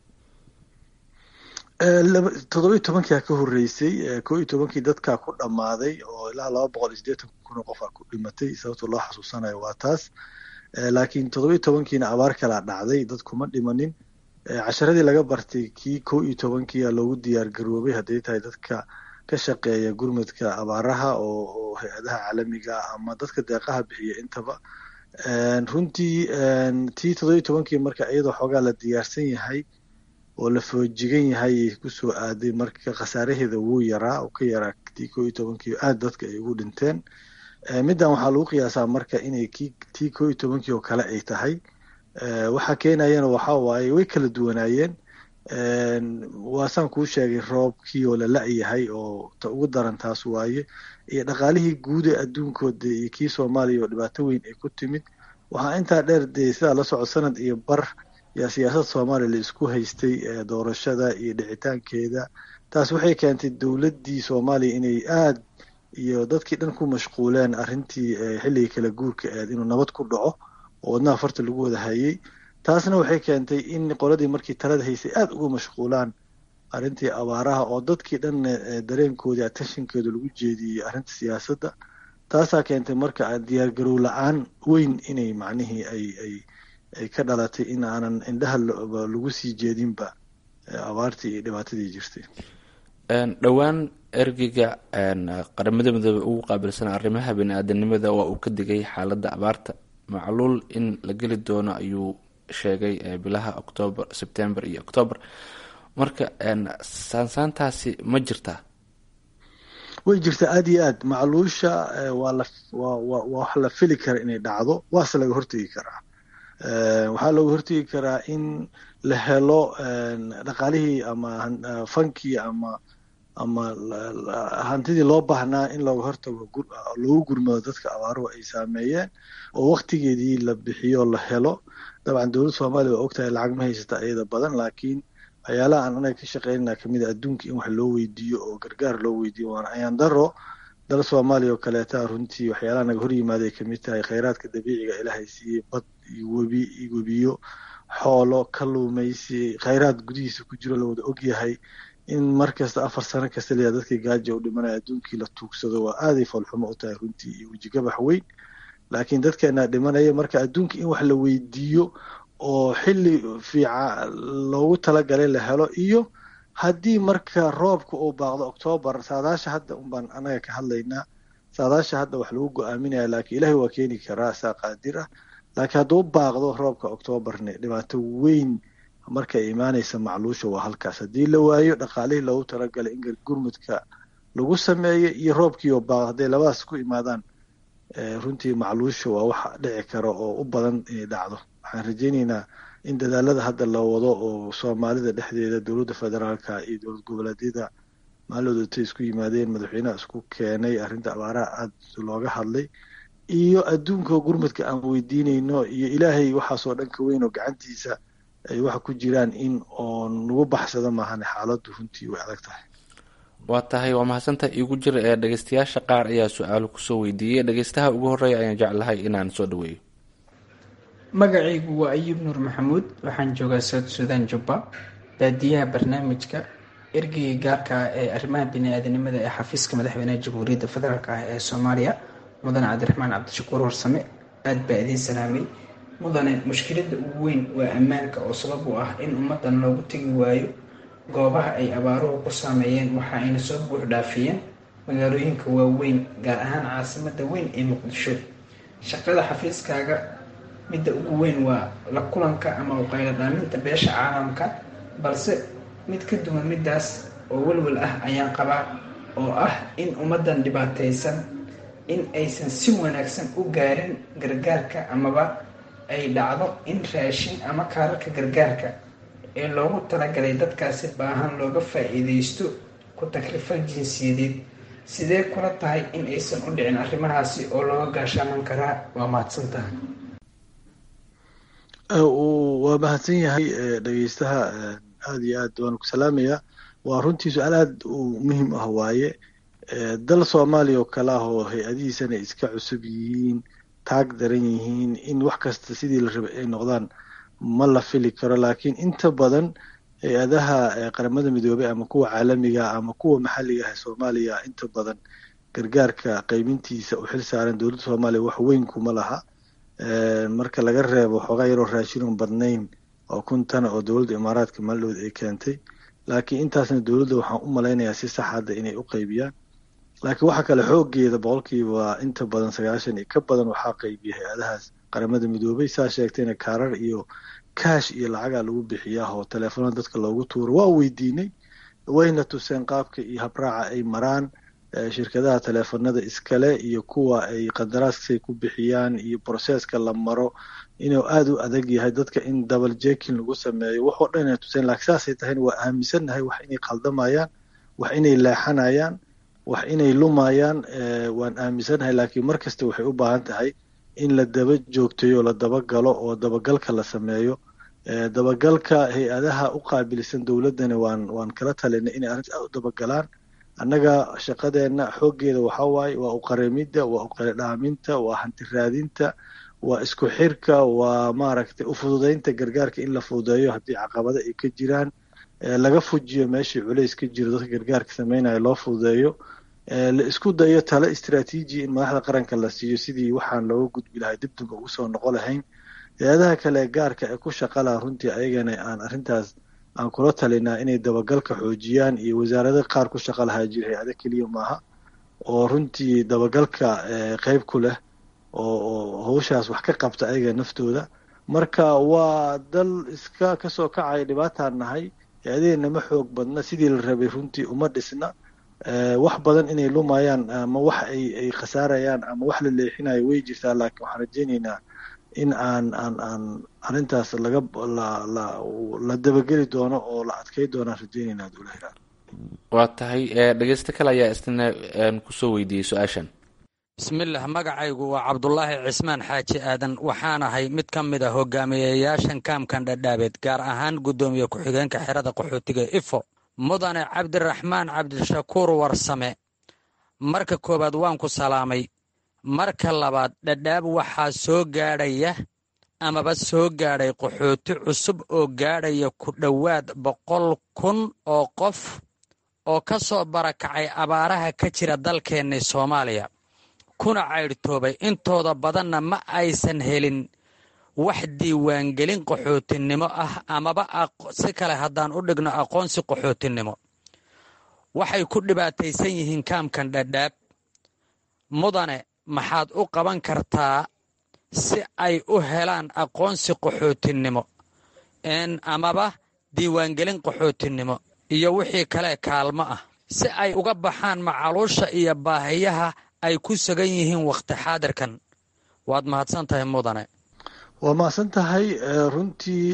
toddoba iyo tobankia ka horeysay koo iyo tobankii dadkaa ku dhammaaday oo ilaa laba boqol iyo siddeetan kun oo qof a ku dhimatay sababta loo xasuusanayo waa taas laakiin toddoba iyo tobankiina abaar kalaa dhacday dad kuma dhimanin casharadii laga bartay kii koo iyo tobankiia loogu diyaar garoobay hadday tahay dadka ka shaqeeya gurmudka abaaraha oo hay-adaha caalamiga ama dadka deeqaha bixiya intaba runtii tii toddoba iyo tobankii marka iyadoo xoogaa la diyaarsan yahay oo la foojigan yahay kusoo aaday marka khasaaraheeda wuu yaraa oo ka yaraa tii koo iyo tobankii aada dadka ay ugu dhinteen middan waxaa lagu qiyaasaa marka inay ki tii koo iyo tobankii oo kale ay tahay waxaa keenayana waxa waaye way kala duwanaayeen waasaan kuu sheegay roobkii oo la la-yahay oo ta ugu daran taas waaye iyo dhaqaalihii guud ee adduunkooda iyo kii soomaaliya oo dhibaato weyn ay ku timid waxaa intaa dheer dee sidaa la socod sanad iyo bar yaa siyaasada soomaaliya la isku haystay doorashada iyo dhicitaankeeda taas waxay keentay dowladdii soomaaliya inay aada iyo dadkii dhan ku mashquuleen arrintii xilligii kala guurka eed inuu nabad ku dhaco oo wadnaha farta lagu wada hayay taasna waxay keentay in qoladii markii talada haysay aada uga mashquulaan arrintii abaaraha oo dadkii dhan dareenkoodii atenshinkooda lagu jeediyey arrinta siyaasadda taasaa keentay marka diyaargarow la-aan weyn inay macnihii ay ay ay ka dhalatay in aanan indhaha lagu sii jeedinba abaartii iyo dhibaatadii jirtay dhowaan ergeyga qaramada midoobe ugu qaabilsan arrimaha bani-aadanimada waa uu ka digay xaaladda abaarta macluul in la geli doono ayuu sheegay bilaha octoober sebtember iyo octoober marka saansaantaasi ma jirtaa way jirtaa aada iyo aad macluusha waa la waa waa wax la fili kara inay dhacdo waase laga hortegi karaa waxaa looga hortegi karaa in la helo dhaqaalihii ama fankii ama ama hantidii loo baahnaa in looga hortago loogu gurmado dadka abaaruhu ay saameeyeen oo waktigeedii la bixiyo la helo dabcan dowladda soomaaliya waa ogtahay lacag ma haysata iyada badan laakiin waxyaalaha aan anaga ka shaqeynana kamid a adduunka in wax loo weydiiyo oo gargaar loo weydiiyo waana ayaan daro dal soomaaliya oo kaleeta runtii waxyaalaha naga hor yimaada ay kamid tahay kheyraadka dabiiciga ilaahay siiyey bad iyo webi iyo webiyo xoolo kaluumaysi kheyraad gudihiisa ku jiro la wada ogyahay in mar kasta afar sano kasta layaa dadkii gaaja u dhimanaya adduunkii la tuugsado waa aaday foolxumo u tahay runtii iyo wejigabax weyn laakiin dadkeenaa dhimanaya marka adduunka in wax la weydiiyo oo xilli fiica loogu talagalay la helo iyo haddii marka roobka uu baaqdo octoobar saadaasha hadda unbaan anaga ka hadlaynaa saadaasha hadda wax lagu go-aaminaya laakiin ilaahay waa keeni karaa saa qaadir ah laakiin hadduu baaqdo roobka octoobarne dhibaato weyn markay imaanaysa macluusha waa halkaas haddii la waayo dhaqaalihii loogu talagalay in gurmudka lagu sameeyo iyo roobkii oo baaqdo hadday labadaas ku imaadaan runtii macluusha waa wax dhici kara oo u badan inay dhacdo waxaan rajaynaynaa in dadaalada hadda la wado oo soomaalida dhexdeeda dowladda federaalka iyo dowlad goboleedyada maalooda intay isku yimaadeen madaxweynaha isku keenay arrinta abaaraha aada looga hadlay iyo adduunka gurmudka aan weydiinayno iyo ilaahay waxaasoo dhan ka weyn oo gacantiisa ay waxa ku jiraan in oo nagu baxsado maahan xaaladdu runtii way adag tahay waa tahay waa mahadsantaha iigu jira ee dhegeystayaasha qaar ayaa su-aalo kusoo weydiiyey dhegeystaha ugu horeeya ayaan jeclahay inaan soo dhaweeyo magacaygu waa ayuub nuur maxamuud waxaan joogaa south suudan jubba baadiyaha barnaamijka ergeyga gaarka ah ee arrimaha bini-aadanimada ee xafiiska madaxweynaha jamhuuriyadda federaalk ah ee soomaaliya mudane cabdiraxmaan cabdishakuur warsame aada baa idiin salaamay mudane mushkiladda ugu weyn waa ammaanka oo sabab u ah in ummaddan loogu tegi waayo goobaha ay abaaruhu ku saameeyeen waxa ayna soo buux dhaafiyeen magaalooyinka waaweyn gaar ahaan caasimadda weyn ee muqdisho shaqada xafiiskaaga midda ugu weyn waa la kulanka ama uqaylo dhaaminta beesha caalamka balse mid ka duwan middaas oo welwel ah ayaan qabaa oo ah in ummaddan dhibaataysan in aysan si wanaagsan u gaarin gargaarka amaba ay dhacdo in raashin ama kaararka gargaarka ee loogu talagalay dadkaasi baahan looga faa-iideysto ku taklifal jinsiyadeed sidee kula tahay in aysan u dhicin arrimahaasi oo looga gaashaaman karaa waa mahadsantaha waa mahadsan yahay dhegeystaha aada iyo aad waan ku salaamayaa waa runtii su-aal aada u muhiim ah waaye dal soomaaliya oo kale ah oo hay-adihiisana iska cusub yihiin taag daran yihiin in wax kasta sidii la rabay ay noqdaan ma la fili karo laakiin inta badan hay-adaha qaramada midoobey ama kuwa caalamiga ama kuwa maxalliga ah ee soomaaliya inta badan gargaarka qeybintiisa u xil saaran dowladda soomaaliya wax weyn kuma laha marka laga reebo xoogaa yaroo raashinon badnayn oo kuntana oo dowladda imaaraadka maaldood ay keentay laakiin intaasna dowladda waxaan u malaynayaa si sax hadda inay u qeybiyaan laakiin waxaa kale xoogeeda boqolkiiba inta badan sagaashan iyo ka badan waxaa qeybiya hay-adahaas qaramada midoobay saa sheegtayna kaarar iyo kaash iyo lacagaa lagu bixiyaa oo teleefonada dadka loogu tuuro waa weydiinay wayna tuseen qaabka iyo habraaca ay maraan shirkadaha teleefonada iskale iyo kuwa ay qandaraaskay ku bixiyaan iyo broseska la maro inuu aada u adag yahay dadka in double jekin lagu sameeyo waxoo dhan inay tuseen laakiin saasay tahayna waa aaminsannahay wax inay qaldamayaan wax inay leexanayaan wax inay lumayaan waan aaminsannahay laakiin mar kasta waxay u baahan tahay in la daba joogtayo la dabagalo oo dabagalka la sameeyo dabagalka hay-adaha u qaabilsan dowladdana waan waan kala talinay inay arrinta aad u dabagalaan annaga shaqadeenna xooggeeda waxaa waaye waa uqareemidda waa uqaledhaaminta waa hanti raadinta waa isku xirka waa maaragtay ufududeynta gargaarka in la fududeeyo haddii caqabado ay ka jiraan laga fujiyo meeshii culays ka jiro dadka gargaarka sameynaya loo fududeeyo la isku dayo talo istraatiiji in madaxda qaranka la siiyo sidii waxaan looga gudbi lahay dibdib ugu soo noqo lahayn hay-adaha kale gaarka ee ku shaqa laha runtii ayagana aan arrintaas aan kula talinaa inay dabagalka xoojiyaan iyo wasaarada qaar ku shaqa lahaa jira hay-ada keliya maaha oo runtii dabagalka qeyb ku leh oo hawshaas wax ka qabta ayaga naftooda marka waa dal iska kasoo kacaya dhibaataan nahay hay-adaheenna ma xoog badna sidii la rabay runtii uma dhisna wax badan inay lumayaan ama wax ay ay khasaarayaan ama wax la leexinayo way jirtaa laakiin waxaan rajeyneynaa in aan aan aan arrintaas laga la la la dabageli doono oo la adkey doonaan rajeyneynaa dowlahiraa waa tahay dhegeysto kale ayaa isna kusoo weydiiyey su-aashan bismillaah magacaygu waa cabdulaahi cismaan xaaji aadan waxaanahay mid ka mid a hogaamiyeyaashan kaamkan dhadhaabeed gaar ahaan guddoomiye ku-xigeenka xerada qaxootiga ifo mudane cabdiraxmaan cabdishakuur warsame marka koowaad waan ku salaamay marka labaad dhadhaab waxaa soo gaadhaya amaba soo gaadhay qaxooti cusub oo gaadhaya ku dhowaad boqol kun oo qof oo ka soo barakacay abaaraha ka jira dalkeenni soomaaliya kuna caydhtoobay intooda badanna ma aysan helin wax diiwaangelin qaxootinimo ah amaba si kale haddaan u dhigno aqoonsi qaxootinimo waxay ku dhibaataysan yihiin kaamkan dhadhaab mudane maxaad u qaban kartaa si ay u helaan aqoonsi qaxootinimo amaba diiwaangelin qaxootinimo iyo wixii kale kaalmo ah si ay uga baxaan macaluusha iyo baahiyaha ay ku sugan yihiin wakhti xaadirkan waad mahadsan tahay mudane waa mahadsan tahay runtii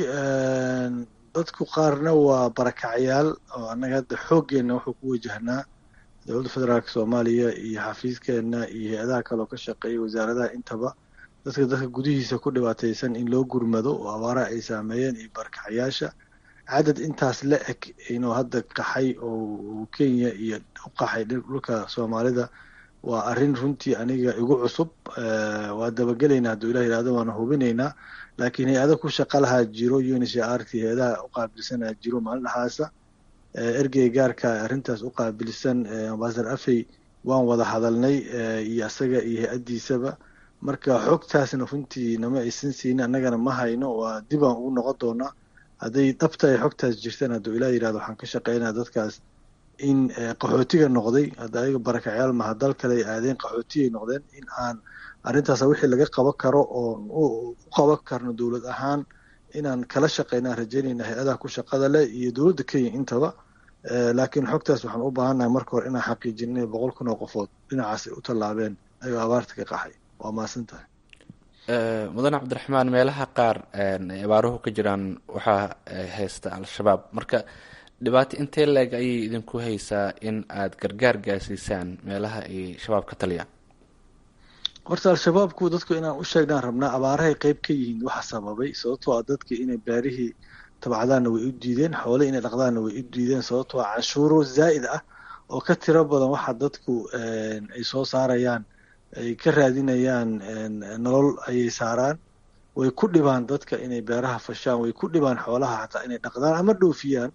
dadku qaarna waa barakacyaal oo annaga hadda xooggeenna wuxuu ku wajahnaa dowladda federaalk soomaaliya iyo xafiiskeenna iyo hay-adaha kaleoo ka shaqeeya wasaaradaha intaba dadka dadka gudihiisa ku dhibaataysan in loo gurmado oo abaaraha ay saameeyeen iyo barakacyaasha cadad intaas la eg inuu hadda qaxay oo kenya iyo u qaxay dhulka soomaalida waa arrin runtii aniga igu cusub waa dabagelaynaa hadduu ilah yihahdo waana hubinaynaa laakiin hay-ada ku shaqa lahaa jiro uncrt hay-adaha u qaabilsanaa jiro maalin dhaxaasa ergey gaarka arrintaas u qaabilsan ambasador afey waan wada hadalnay iyo asaga iyo hay-addiisaba marka xogtaasna runtii nama aysan siinin annagana ma hayno waa dibaan ugu noqon doonaa hadday dhabta ay xogtaas jirtaan hadduu ilah yihahdo waxaan ka shaqeynaa dadkaas in qaxootiga noqday hadda ayaga barakacyaal maha dal kale ay aadeen qaxootiyay noqdeen in aan arrintaas wixii laga qaban karo oon u qaban karno dowlad ahaan inaan kala shaqeynaan rajaynayna hay-adaha ku shaqada leh iyo dowladda kenya intaba laakiin xogtaas waxaan u baahannahay marka hore inaan xaqiijin inay boqol kun oo qofood dhinacaas ay u tallaabeen ayagoo abaarta ka qaxay waa mahadsan tahay mudane cabdiraxmaan meelaha qaar ay abaaruhu ka jiraan waxaa haysta al-shabaab marka dhibaato intee leeg ayay idinku haysaa in aada gargaar gaarsiisaan meelaha ay shabaab ka taliyaan horta al-shabaabku dadku inaan u sheegnaan rabnaa abaarahay qeyb ka yihiin waxa sababay sababtoo ah dadka inay beerihii tabcadaanna way u diideen xoole inay dhaqdaanna way u diideen sababtoo ah canshuuro zaa'id ah oo ka tiro badan waxa dadku ay soo saarayaan ay ka raadinayaan nolol ayay saaraan way ku dhibaan dadka inay beeraha fashaan way ku dhibaan xoolaha xataa inay dhaqdaan ama dhoofiyaan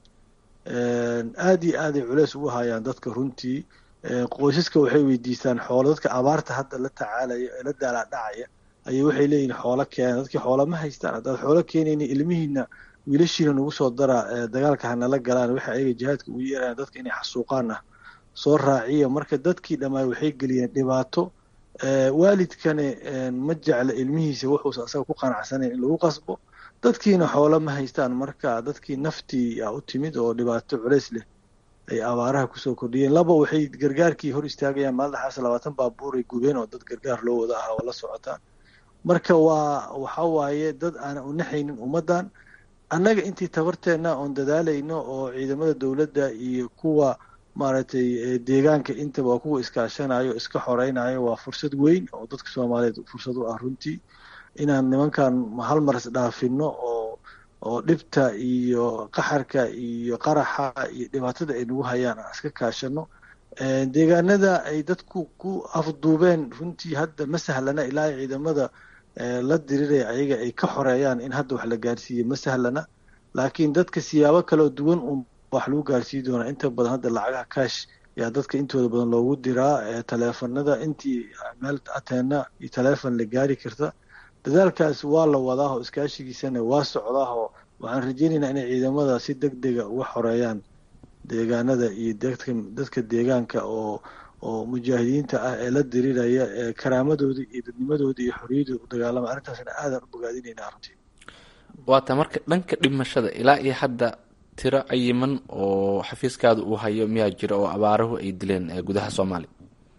aada iyo aaday culeys ugu hayaan dadka runtii qoysaska waxay weydiistaan xoolo dadka abaarta hadda la tacaalaya ee la daalaadhacaya ayay waxay leeyihin xoolo keena dadkii xoola ma haystaan haddaad xoolo keenayni ilmihiina wiilashiina nagu soo dara dagaalka hanala galaan waxay ayaga jihaadka ugu yeerayaan dadka inay xasuuqaan ah soo raaciya marka dadkii dhammaay waxay geliyeen dhibaato waalidkani ma jecla ilmihiisa wuxuusa asaga ku qanacsanayn in lagu qasbo dadkiina xoolo ma haystaan marka dadkii naftii a u timid oo dhibaato culeys leh ay abaaraha kusoo kordhiyeen laba waxay gargaarkii hor istaagayaan maaldaxaas labaatan baabuuray gubeen oo dad gargaar loo wada ahaa oo la socotaan marka waa waxa waaye dad aanan u naxaynin ummaddan annaga intii tabarteenna oon dadaalayno oo ciidamada dowladda iyo kuwa maaragtay deegaanka intaba waa kuwa iskaashanayo iska xoreynayo waa fursad weyn oo dadka soomaaliyeed fursad u ah runtii inaan nimankan hal mar isdhaafino oo oo dhibta iyo qaxarka iyo qaraxa iyo dhibaatada ay nagu hayaan aan iska kaashano deegaanada ay dadku ku afduubeen runtii hadda ma sahlana ilaa ay ciidamada la diriraya ayaga ay ka xoreeyaan in hadda wax la gaarsiiye ma sahlana laakiin dadka siyaabo kaleo duwan un wax lagu gaarsiin doonaa inta badan hadda lacagaha kaash yaa dadka intooda badan loogu diraa taleefanada intii meel ateena iyo taleefon la gaari karta dadaalkaas waa la wadaahoo iskaashigiisana waa socdaahoo waxaan rajeynaynaa inay ciidamada si deg dega uga xoreeyaan deegaanada iyo dadka dadka deegaanka oo oo mujaahidiinta ah ee la diriraya ee karaamadooda iyo dadnimadooda iyo xorriyadooda u dagaalama arrintaasna aadaan u bogaadinaynaa runtii waata marka dhanka dhimashada ilaa iyo hadda tiro cayiman oo xafiiskaada uu hayo miyaa jira oo abaaruhu ay dileen gudaha soomaaliya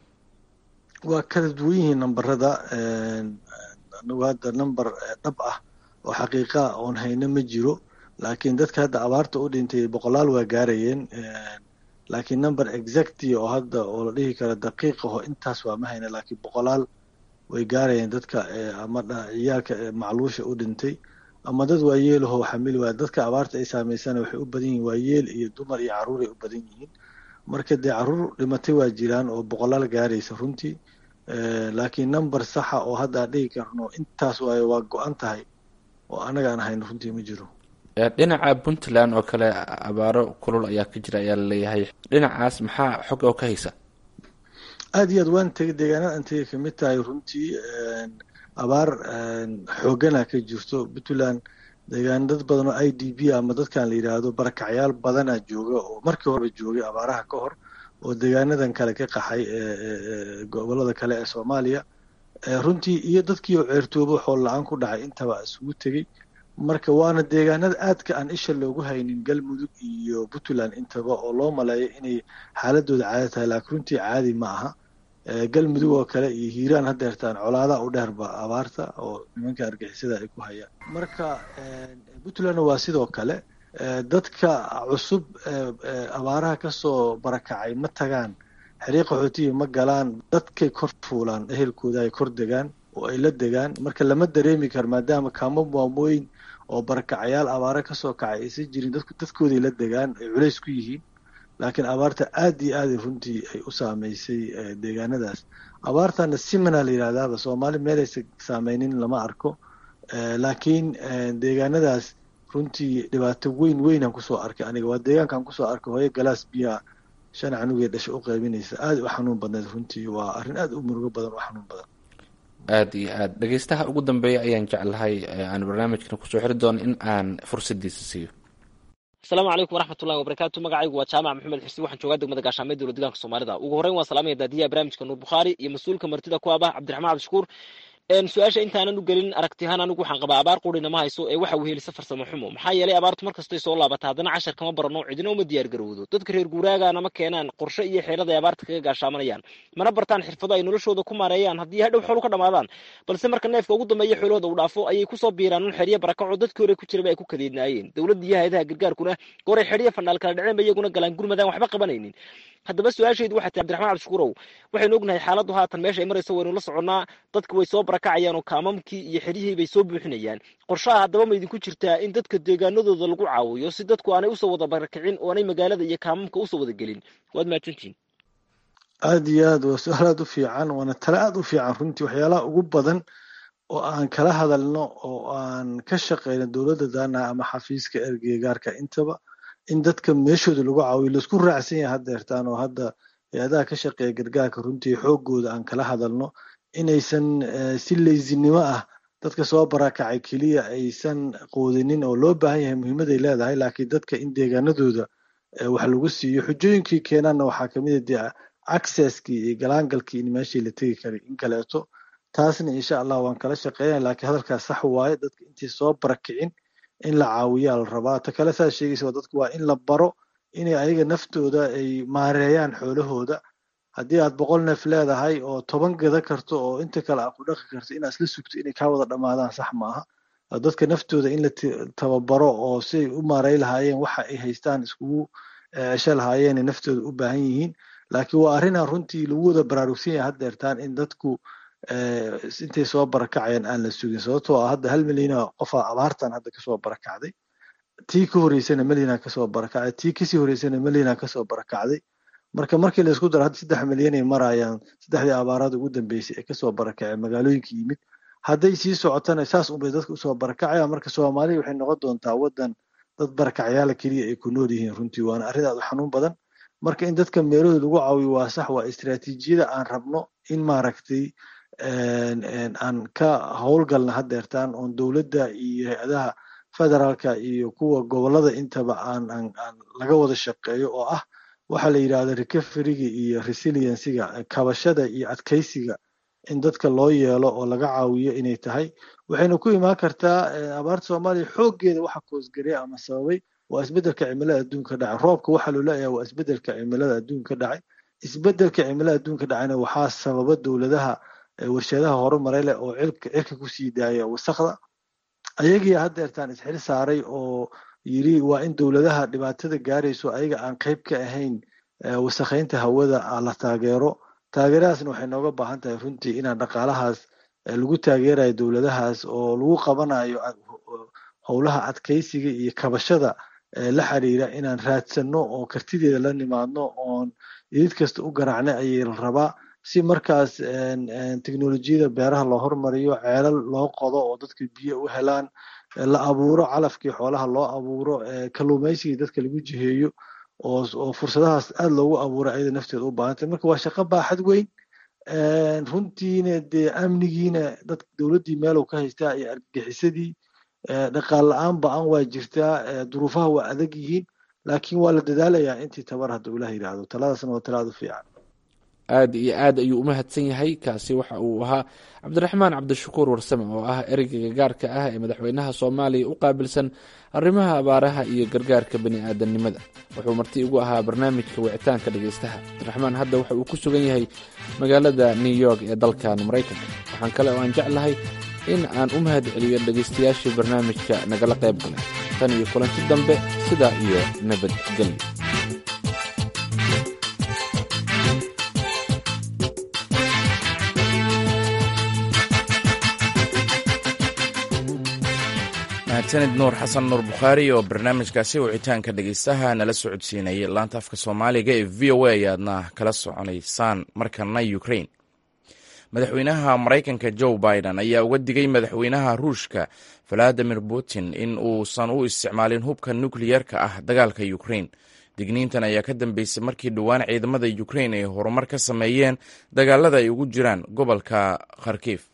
waa kala duwan yihiin nambarada anagu hadda number dhab ah oo xaqiiqaa oon hayno ma jiro laakiin dadka hadda abaarta u dhintay boqolaal waa gaarayeen laakiin number exacti oo hadda oo la dhihi karo daqiiqaho intaas waa ma hayna laakiin boqolaal way gaarayeen dadka ama ciyaalka macluusha u dhintay ama dad waayeelaho xamili waaya dadka abaarta ay saameysana waxay u badan yihiin waayeel iyo dumar iyo carruuray u badan yihiin marka dee carruur dhimatay waa jiraan oo boqolaal gaaraysa runtii laakiin number saxa oo hadda aan dhihi karno intaas waayo waa go-an tahay oo annaga aan hayno runtii ma jiro dhinaca puntland oo kale abaaro kulul ayaa ka jira ayaa laleeyahay dhinacaas maxaa xog oo ka haysa aada iyo aad waan tegay deegaanada aan tegay kamid tahay runtii abaar xoogana ka jirto puntland deegaan dad badan oo i d b ama dadkan la yidhaahdo barakacyaal badana jooga oo markii horeba joogay abaaraha ka hor oo deegaanadan kale ka qaxay gobolada kale ee soomaaliya runtii iyo dadkii oo ceertoobo xool la-aan ku dhacay intaba isugu tegey marka waana deegaanada aadka aan isha loogu haynin galmudug iyo puntland intaba oo loo maleeyo inay xaaladooda caadi tahay laakiin runtii caadi ma aha galmudug oo kale iyo hiiraan hadeertaan colaadaha u dheerba abaarta oo nimanka argixisada ay ku hayaan marka puntlandna waa sidoo kale dadka cusub abaaraha kasoo barakacay ma tagaan xiriiq qaxootiya ma galaan dadkay kor fuulaan ehelkooda ay kor degaan oo ay la degaan marka lama dareemi karo maadaama kaamo maamooyin oo barakacayaal abaare kasoo kacay aysan jirin dadku dadkooday la degaan ay culays ku yihiin laakiin abaarta aad iyo aad runtii ay u saameysay deegaanadaas abaartana simana la yidhahdaaba soomaali meelaysa saameynin lama arko laakiin deegaanadaas runtii dhibaato weyn weynaan kusoo arkay aniga waa deegaankaan kusoo arkay hooyo galaas biyaa shan canugee dhasha u qaybinaysa aad u xanuun badneed runtii waa arrin aad u murugo badan u xanuun badan aada iyo aad dhegeystaha ugu dambeeya ayaan jeclahay aan barnaamijkan kusoo xiri doono in aan fursadiisa siiyo asalaamu calaykum waraxmatullahi wabarakaatu magacaygu waa jaamac maxamed xuseen waxaan joogaa degmada gaashaamee dowla deegaanka soomaalida ugu horreyn waan salaamaya daadiyaha barnaamijka nuur bukhaari iyo mas-uulka martida ku abah cabdiraxmaan cabdishakuur su-aasha intaanan u gelin aragtiyahaan anigu waxaan qabaa abaar qurina ma hayso ee waxa wehelisa farsamo xumo maxaa yeelay abaartu markastay soo laabata haddana cashar kama barano cidina uma diyaar garowdo dadka reer guuraagana ma keenaan qorshe iyo xeelada ay abaarta kaga gaashaamanayaan mana bartaan xirfado ay noloshooda ku maareeyaan haddii hadhow xoolu ka dhamaadaan balse marka neefka ugu dambeeya xoolahooda uu dhaafo ayay kusoo biiraan un xeryo barakaco dadkii hore ku jiraba ay ku kadeednaayeen dowladda iyo hay-adaha gargaarkuna goray xeryo fandhaal kala dhaceen ba iyaguna galaan gurmadaan waxba qabanaynin haddaba su-aashaydu waxay tahay abdiraxmaan cabdishakuurow waxaynu ognahay xaaladdu haatan meesha ay marayso waynu la soconnaa dadka way soo barakacayaan oo kaamamkii iyo xeryihii bay soo buuxinayaan qorshaha haddaba ma idinku jirtaa in dadka deegaanadooda lagu caawiyo si dadku aanay usoo wada barakicin oo aanay magaalada iyo kaamamka usoo wada gelin waad mahadsantihin aada iyo aad waa su-aal aad u fiican waana tale aad u fiican runtii waxyaalaha ugu badan oo aan kala hadalno oo aan ka shaqeyno dowladda daana ama xafiiska ergeygaarka intaba in dadka meeshooda lagu caawiyo laisku raacsan yahay haddeertaan oo hadda hay-adaha ka shaqeeya gargaarka runtii xoogooda aan kala hadalno inaysan si leysinimo ah dadka soo barakacay keliya aysan qoodinin oo loo baahan yahay muhiimaday leedahay laakiin dadka in deegaanadooda wax lagu siiyo xujooyinkii keenaanna waxaa kamid a dee accesskii iyo galaangalkii in meeshii la tegi karay in kaleeto taasna insha allah waan kala shaqeynaya laakiin hadalkaas sax waaye dadka intii soo barakicin in la caawiyaa la rabaa ta kale saad sheegaysa waa dadku waa in la baro inay ayaga naftooda ay maareeyaan xoolahooda haddii aad boqol neef leedahay oo toban gada karto oo inta kale aad ku dhaqi karto inaad isla sugto inay kaa wada dhammaadaan sax maaha dadka naftooda in la tababaro oo si ay u maarey lahaayeen waxa ay haystaan iskugu cesho lahaayeenay naftooda u baahan yihiin laakiin waa arrinaan runtii lagu wada baraarugsan yahay haddeertaan in dadku intay soo barakacayaan aan la sugin sababtoo ah hadda hal milyana qofaa abaartan hadda kasoo barakacday tii ka horeysana milyana kasoo barakacday tii kasii horeysana milyana kasoo barakacday marka markii laisku daro hadda saddex milyanay marayaan saddexdii abaarada ugu dambeysay ee kasoo barakaceen magaalooyinka yimid hadday sii socotana saas unbay dadka usoo barakacayaan marka soomaaliya waxay noqon doontaa waddan dad barakacyaala keliya ay ku nool yihiin runtii waana arrin aad u xanuun badan marka in dadka meelahooda lagu caawiyo waa sax waa istiraatiijiyada aan rabno in maaragtay aan ka howlgalna haddeertaan oon dowladda iyo hay-adaha federaalka iyo kuwa gobolada intaba aan aan aan laga wada shaqeeyo oo ah waxaa la yidhahda recoveryga iyo resiliencyga kabashada iyo adkeysiga in dadka loo yeelo oo laga caawiyo inay tahay waxayna ku imaan kartaa abaarta soomaaliya xooggeeda waxa koosgareya ama sababay waa isbeddelka cimilada adduunka dhacay roobka waxaa loo leeyahay waa isbeddelka cimilada adduunka dhacay isbeddelka cimilada adduunka dhacayna waxaa sababa dowladaha warshadaha horumaray leh oo cilka cirka kusii daaya wasakda ayagii haddeertaan isxil saaray oo yiri waa in dowladaha dhibaatada gaarayso ayaga aan qayb ka ahayn wasakhaynta hawada la taageero taageeradaasna waxay nooga baahan tahay runtii inaan dhaqaalahaas lagu taageerayo dowladahaas oo lagu qabanayo howlaha adkeysiga iyo kabashada la xiriira inaan raadsanno oo kartideeda la nimaadno oon idid kasta u garaacna ayay la rabaa si markaas teknolojiyada beeraha loo hormariyo ceelal loo qodo oo dadka biyo u helaan la abuuro calafkii xoolaha loo abuuro kalluumaysigii dadka lagu jiheeyo oo fursadahaas aad loogu abuuray ayada nafteeda u baahantay marka waa shaqo baaxad weyn runtiina dee amnigiina dad dowladdii meelow ka haystaa iyo argagixisadii dhaqaal la-aan ba-an waa jirtaa duruufaha waa adag yihiin laakiin waa la dadaalayaa intii tabar hadduu ilaah yidhaahdo taladaasna waa talaad u fiican aada iyo aad ayuu u mahadsan yahay kaasi waxa uu ahaa cabdiraxmaan cabdishakuur warsame oo ah ereyga gaarka ah ee madaxweynaha soomaaliya u qaabilsan arrimaha abaaraha iyo gargaarka bani aadamnimada wuxuu marti ugu ahaa barnaamijka wicitaanka dhegaystaha cabdiraxmaan hadda waxa uu ku sugan yahay magaalada new york ee dalkan maraykanka waxaan kale oo aan jeclahay in aan u mahad celiyo dhegaystayaashii barnaamijka nagala qayb galay tan iyo kulanti dambe sidaa iyo nabadgelyo mahadsanid nuur xasan nuur bukhaari oo barnaamijkaasi wicitaanka dhegeystaha nala socodsiinayay laanta afka soomaaliga ee v o a ayaadna kala soconaysaan markana ukrain madaxweynaha maraykanka joe biden ayaa uga digay madaxweynaha ruushka valadimir putin in uusan u isticmaalin hubka nukliyerka ah dagaalka ukrain digniintan ayaa ka dambeysay markii dhowaan ciidamada ukrain ay horumar ka sameeyeen dagaalada ay ugu jiraan gobolka kharkiif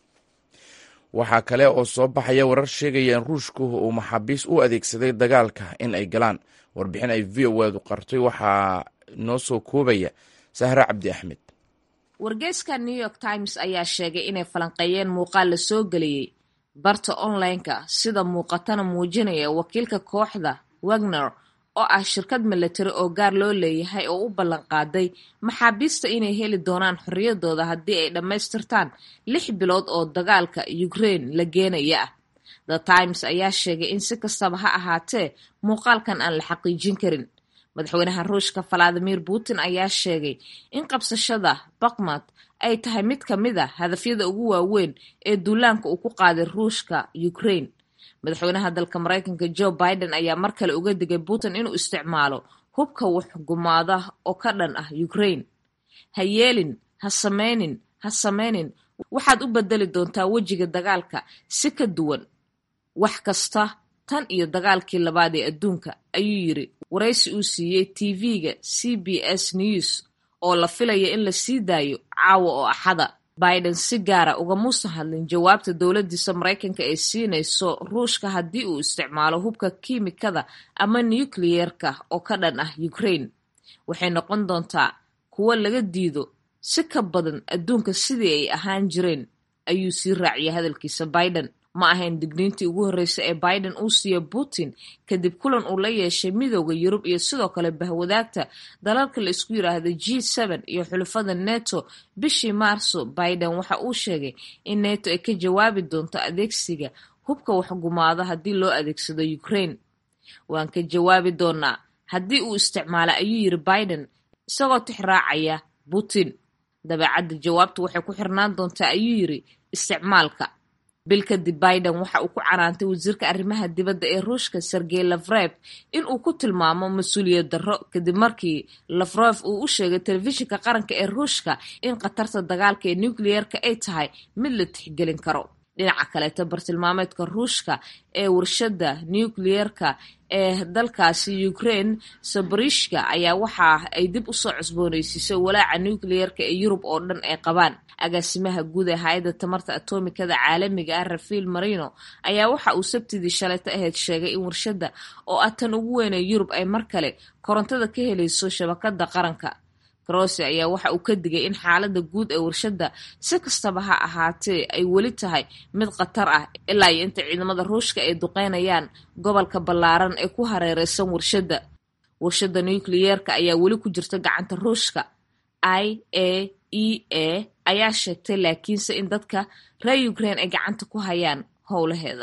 waxaa kale oo soo baxaya warar sheegaya in ruushku uu maxaabiis u adeegsaday dagaalka in ay galaan warbixin ay v o edu qartay waxaa noo soo koobaya sahre cabdi axmed wargeyska new york times ayaa sheegay inay falanqeeyeen muuqaal la soo geliyey barta online-ka sida muuqatana muujinaya wakiilka kooxda wagner oo ah shirkad milatari oo gaar loo leeyahay oo u ballan qaaday maxaabiista inay heli doonaan xorriyadooda haddii ay dhammaystirtaan lix bilood oo dagaalka ukraine la geenaya ah the times ayaa sheegay in si kastaba ha ahaatee muuqaalkan aan la xaqiijin karin madaxweynaha ruushka valadimir putin ayaa sheegay in qabsashada bakmad ay tahay mid ka mid a hadafyada ugu waaweyn ee duulaanka uu ku qaaday ruushka ukraine madaxweynaha dalka maraykanka joe biden ayaa mar kale uga digay putin inuu isticmaalo hubka waxgumaada oo ka dhan ah ukraine ha yeelin ha sameynin ha sameynin waxaad u bedeli doontaa wejiga dagaalka si ka duwan wax kasta tan iyo dagaalkii labaad ee adduunka ayuu yiri waraysi uu siiyey tv-ga c b s news oo la filaya in la sii daayo caawa oo axada biden si gaara ugamuusan hadlin jawaabta dowladiisa maraykanka ee siinayso ruushka haddii uu isticmaalo hubka kiimikada ama nucleyeerka oo ka dhan ah ukraine waxay noqon doontaa kuwo laga diido si ka badan adduunka sidii ay ahaan jireen ayuu sii raaciyay hadalkiisa biden ma ahayn digniintii ugu horreysay ee biden uu siiya putin kadib kulan uu la yeeshay midooda yurub iyo sidoo kale bahwadaagta dalalka la isku yiraahda g n iyo xulafada neto bishii maarso biden waxa uu sheegay in neto ay ka jawaabi doonto adeegsiga hubka waxgumaado haddii loo adeegsado ukraine waan ka jawaabi doonaa haddii uu isticmaala ayuu yiri biden isagoo tix raacaya putin dabeecadda jawaabtu waxay ku xirnaan doontaa ayuu yiri isticmaalka bil kadib biden waxa uu ku canaantay wasiirka arrimaha dibadda ee ruushka sergey lafrev in uu ku tilmaamo mas-uuliyad darro kadib markii lafrev uu u sheegay telefishinka qaranka ee ruushka in khatarta dagaalka ee nucleyeerka ay tahay mid la tixgelin karo dhinaca kaleeta bartilmaameedka ruushka ee warshadda nucleyeerka ee dalkaasi ukraine sabarishka ayaa waxa ay dib usoo cusbooneysiisay walaaca nucleyeerka ee yurub oo dhan ay qabaan agaasimaha guud ee hay-adda tamarta atomikada caalamiga ah rafael marino ayaa waxa uu sabtidii shalayta ahayd sheegay in warshadda oo ah tan ugu weyn ee yurub ay mar kale korontada ka helayso shabakada qaranka grose ayaa waxa uu ka digay in xaaladda guud ee warshadda si kastaba ha ahaatee ay weli tahay mid khatar ah ilaa iyo inta ciidamada ruushka ay duqeynayaan gobolka ballaaran ee ku hareereysan warshadda warshadda nucleyeerka ayaa weli ku jirta gacanta ruushka i a e a ayaa sheegtay laakiinse in dadka reer ukraine ay gacanta ku hayaan howlaheeda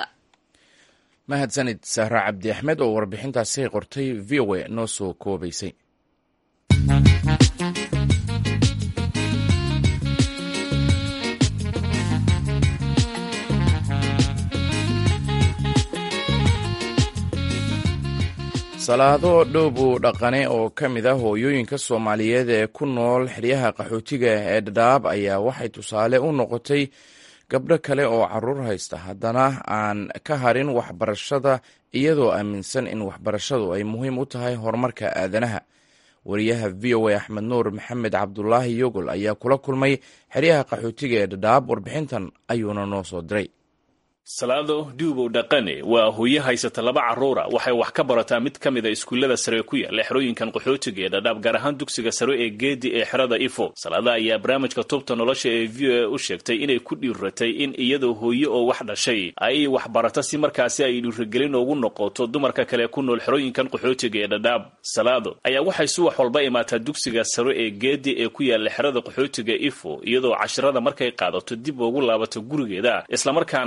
mahadsanid sahra cabdi axmed oo warbixintaasi qortay v o a noo soo koobaysay salaado dhowbu dhaqane oo ka mid ah hooyooyinka soomaaliyeed ee ku nool xeryaha qaxootiga ee dhadhaab ayaa waxay tusaale u noqotay gabdho kale oo caruur haysta haddana aan ka harin waxbarashada iyadoo aaminsan in waxbarashadu ay muhiim u tahay horumarka aadanaha wariyaha v o a axmed nuur maxamed cabdulaahi yogol ayaa kula kulmay xeryaha qaxootiga ee dhadhaab warbixintan ayuuna noo soo diray salaado duubow dhaqane waa hooyo haysata laba carruura waxay wax ka barataa mid ka mid a iskuullada sare ku yaalla xerooyinkan qaxootiga ee dhadhaab gaar ahaan dugsiga sare ee geedi ee xerada ifo salaada ayaa barnaamijka tubta nolosha ee v o a u sheegtay inay ku dhiiratay in iyadoo hooyo oo wax dhashay ay wax barato si markaasi ay dhiiragelin ugu noqoto dumarka kale ku nool xerooyinkan qaxootiga ee dhadhaab salaado ayaa waxay subax walba imaataa dugsiga sare ee geedi ee ku yaalla xerada qaxootiga ifo iyadoo cashirada markay qaadato dib ugu laabato gurigeeda islamarkaana halkaasi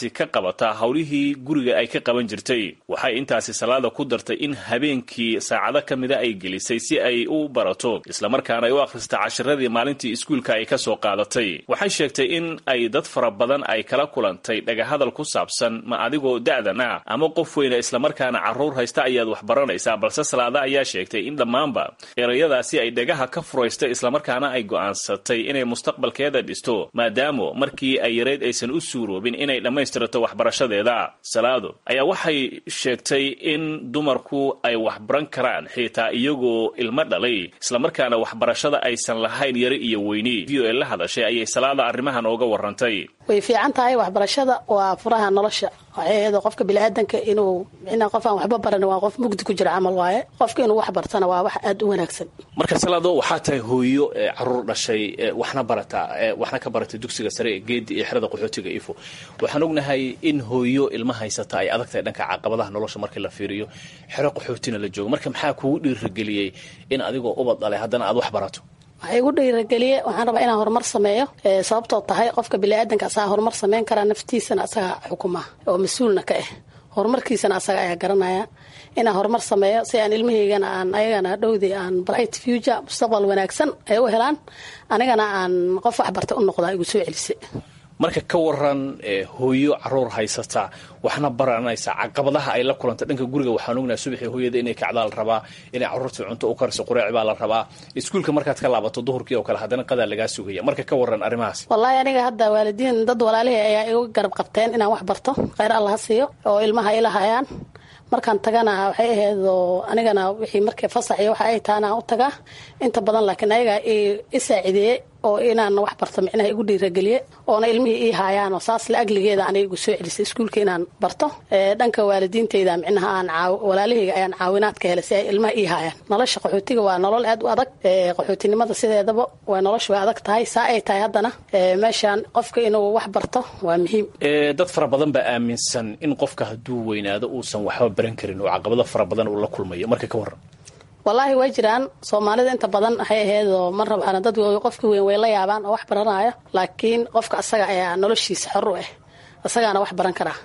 markaasi ka qabataa howlihii guriga ay ka qaban jirtay waxay intaasi salaada ku dartay in habeenkii saacado ka mida ay gelisay si ay u barato islamarkaana ay u akhrista cashiradii maalintii iskuulka ay ka soo qaadatay waxay sheegtay in ay dad fara badan ay kala kulantay dhagahadal ku saabsan ma adigoo da'dan ah ama qof weyna islamarkaana carruur haysta ayaad wax baranaysaa balse salaada ayaa sheegtay in dhammaanba erayadaasi ay dhagaha ka furaystay islamarkaana ay go'aansatay inay mustaqbalkeeda dhisto maadaama markii ay yarayd aysan u suuroobin inay dhammaystirato waxbarashadeeda salaado ayaa waxay sheegtay in dumarku ay wax baran karaan xitaa iyagoo ilmo dhalay islamarkaana waxbarashada aysan lahayn yari iyo weyni v o e la hadashay ayay salaada arrimahan ooga warantay way fiican tahay waxbarashada waa furaha nolosha waxay ahayd qofka biniaadanka inuu micnaa qof aan waxba baran waa qof mugdi ku jira camal waaye qofka inuu wax bartana waa wax aada u wanaagsan marka salaado waxaa tahay hooyo caruur dhashay waxna barata waxna ka baratay dugsiga sare ee geedi iyo xerada qaxootiga ifo waxaan ognahay in hooyo ilma haysata ay adag tahay dhanka caqabadaha nolosha markii la fiiriyo xero qaxootina la joogo marka maxaa kugu dhiirigeliyey in adigoo ubad dhalay haddana aad wax barato waxay igu dhiirageliye waxaan rabaa inaan horumar sameeyo sababtoo tahay qofka biniaadanka asagaa horumar sameyn karaa naftiisana asaga xukuma oo mas-uulna ka ah horumarkiisana asaga ayaa garanaya inaan horumar sameeyo si aan ilmahaygana aan ayagana dhowdii aan bright future mustaqbal wanaagsan ay u helaan anigana aan qof waxbarta u noqdaa igu soo celisa marka ka waran hooyo caruur haysata waxna baranaysa caqabadaha ay la kulanta dhanka guriga waxaan ognaha subaxii hooyada inay kacdaa la rabaa inay caruurtii cunto u kariso qureec baa la rabaa iskuulka markaad ka laabato duhurkii oo kale haddana qadaa lagaa sugaya marka ka waran arrimahaas wallaahi aniga hadda waalidiin dad walaalihii ayaa igu garab qabteen inaan wax barto kheyr alla ha siiyo oo ilmaha ila hayaan markaan tagana waxay ahayd oo anigana wixii markay fasaxiyo waxa ay taana u tagaa inta badan laakiin ayagaa i saacideeye oo inaan wax barto micnaha igu dhiirageliye oona ilmihii ii haayaanoo saas la agligeeda aniga igu soo celisay iskuulka inaan barto dhanka waalidiinteyda micnaha aan walaalahayga ayaan caawinaad ka helay si ay ilmaha ii haayaan nolosha qaxootiga waa nolol aad u adag qaxootinimada sideedaba waa nolosha way adag tahay saa ay tahay haddana meeshaan qofka inuu wax barto waa muhiim dad fara badan baa aaminsan in qofka hadduu weynaado uusan waxba baran karin oo caqabado fara badan uu la kulmayo marka ka waran wallaahi way jiraan soomaalida inta badan waxay ahayd oo mar rabaan dad qofka weyn way la yaabaan oo wax baranaya laakiin qofka asaga ayaa noloshiisa xor u ah asagaana wax baran karaa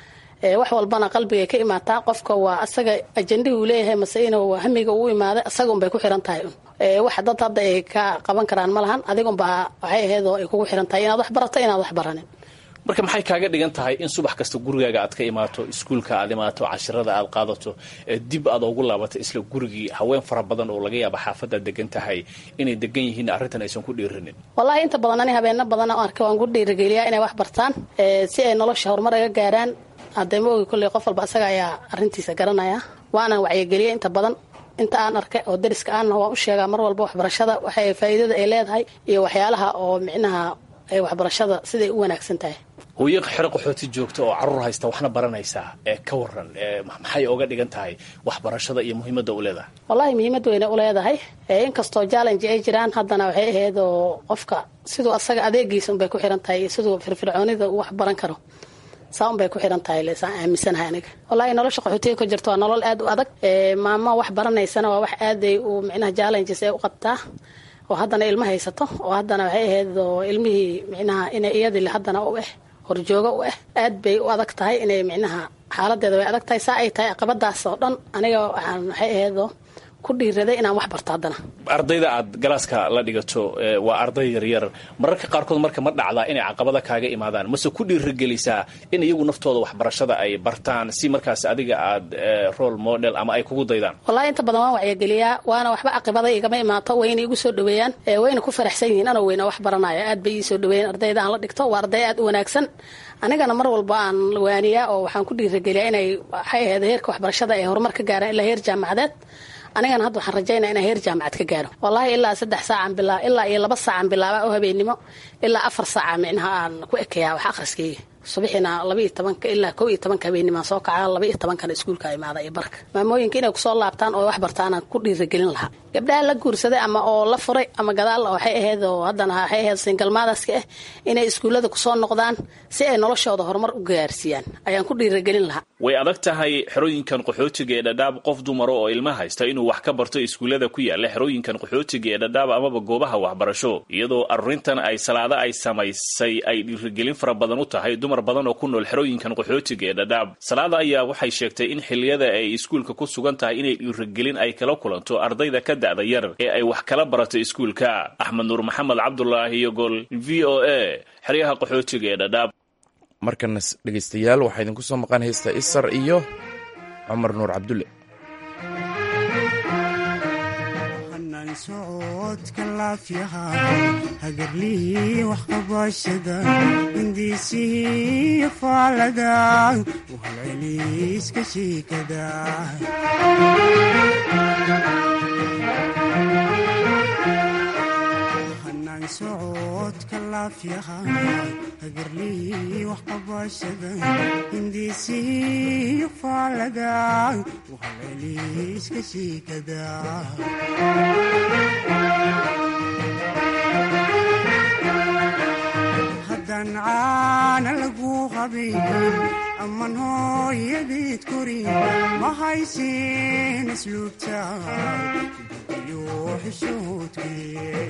wax walbana qalbigay ka imaataa qofka waa asaga ajendihii uu leeyahay mase inuu hamiga uu imaaday asaga unbay ku xiran tahay wax dad hadda ay ka qaban karaan ma lahan adigunbaa waxay ahayd oo ay kugu xiran tahay inaad wax barato inaad wax baranin marka maxay kaaga dhigan tahay in subax kasta gurigaaga aad ka imaato iskuulka aad imaato cashirada aad qaadato dib aad ugu laabato isla gurigii haween fara badan oo laga yaaba xaafadaad degan tahay inay degan yihiin arrintan aysan ku dhiirinin wallaahi inta badan ani habeeno badan oo arka waan ku dhiirigeliyaa inay wax bartaan si ay nolosha horumar aga gaaraan hadee ma ogi kolley qof walba asaga ayaa arrintiisa garanaya waanan wacyigeliya inta badan inta aan arkay oo dariska aanna waan u sheegaa mar walba waxbarashada waxay faa'iidada ay leedahay iyo waxyaalaha oo micnaha waxbarashada siday u wanaagsan tahay hooyo xero qaxooti joogta oo caruur haysta waxna baranaysaa ee ka waran maxay oga dhigan tahay waxbarashada iyo muhiimadda u leedahay wallahi muhiimad weyne u leedahay inkastoo challenge ay jiraan haddana waxay ahayd oo qofka siduu asaga adeegiisa unbay ku xiran tahay iyo siduu firfircoonida uu wax baran karo saa unbay ku xiran tahay lesaan aaminsanahay aniga wallahi nolosha qaxootiga ka jirta waa nolol aad u adag maamo wax baranaysana waa wax aaday uu micnaha challenges ay u qabtaa oo haddana ilmo haysato oo haddana waxay ahayd oo ilmihii micnaha inay iyadii haddana u ah horjooga u ah aad bay u adag tahay inay micnaha xaaladeeda way adag tahay saa ay tahay caqabadaas oo dhan aniga waxaan waxay ahaydoo ku dhiiraday inaan wax barto haddana ardayda aad galaaska la dhigato waa arday yaryar mararka qaarkood marka ma dhacdaa inay caqabada kaaga imaadaan mase ku dhiiragelisaa in iyagu naftooda waxbarashada ay bartaan si markaas adiga aad role model ama ay kugu daydaan wallahi inta badan waan wacyageliyaa waana waxba caqibada igama imaato wayna igu soo dhaweeyaan wayna ku faraxsan yihiin anoo weyna wax baranaya aad bay ii soo dhaweeyeen ardayda aan la dhigto waa arday aad u wanaagsan anigana mar walba aan waaniyaa oo waxaan ku dhiirageliyaa inay waxay ahayd heerka waxbarashada ay horumar ka gaaraan ilaa heer jaamacadeed anigana hadda waxaan rajaynaa inaan heer jaamacad ka gaaro wallaahi ilaa saddex saacan bilaa ilaa iyo laba saacan bilaaba oo habeennimo ilaa afar saaca micnaha aan ku ekeyaa wax akhriskayga subaxina laba iyo tobanka ilaa kow iyo tobanka habeenimaan soo kaca laba iyo tobankana iskuulka imaada iyo barka maamooyinka inay kusoo laabtaan oo wax bartaanaan ku dhiiragelin lahaa gabdhaha la guursaday ama oo la furay ama gadaal waxay ahayd oo haddana waxay ahayd singalmaadaska ah inay iskuullada kusoo noqdaan si ay noloshooda horumar u gaarsiiyaan ayaan ku dhiiragelin lahaa way adag tahay xerooyinkan qaxootiga ee dhadhaab qof dumaro oo ilma haysta inuu wax ka barto iskuullada ku yaala xerooyinkan qaxootiga ee dhadhaab amaba goobaha waxbarasho iyadoo arrintan ay salaado salaada ay samaysay ay dhiirigelin fara badan u tahay dumar badan oo ku nool xerooyinkan qaxootiga ee dhadhaab salaada ayaa waxay sheegtay in xilliyada ay iskuulka ku sugan tahay inay dhiirigelin ay kala kulanto ardayda ka da'da yar ee ay wax kala barato iskuulka axmed nuur maxamed cabdulaahi iyo gol v o a xeryaha qaxootiga ee dhadhaab markana dhegaystayaal waxaa idinku soo maqan haysta isar iyo cumar nuur cabdulle socodka laafyaha hagarlihii waxqabashada hindiisihii faalada wahalceliiska shiikada hanaan socodka laafyaha hagarlihii waxqabashada hindiisihii faalada wahalceliiska shiikada haddaan caana lagu qabayn amman hooyadeed korin ma haysin asluubta iyo xishoodkee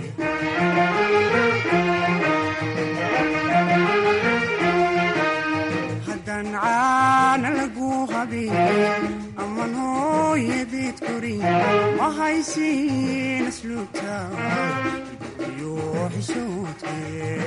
haddaan caana lagu qabayn amman hooyadeed korin ma haysin asluubta iyo xishoodkee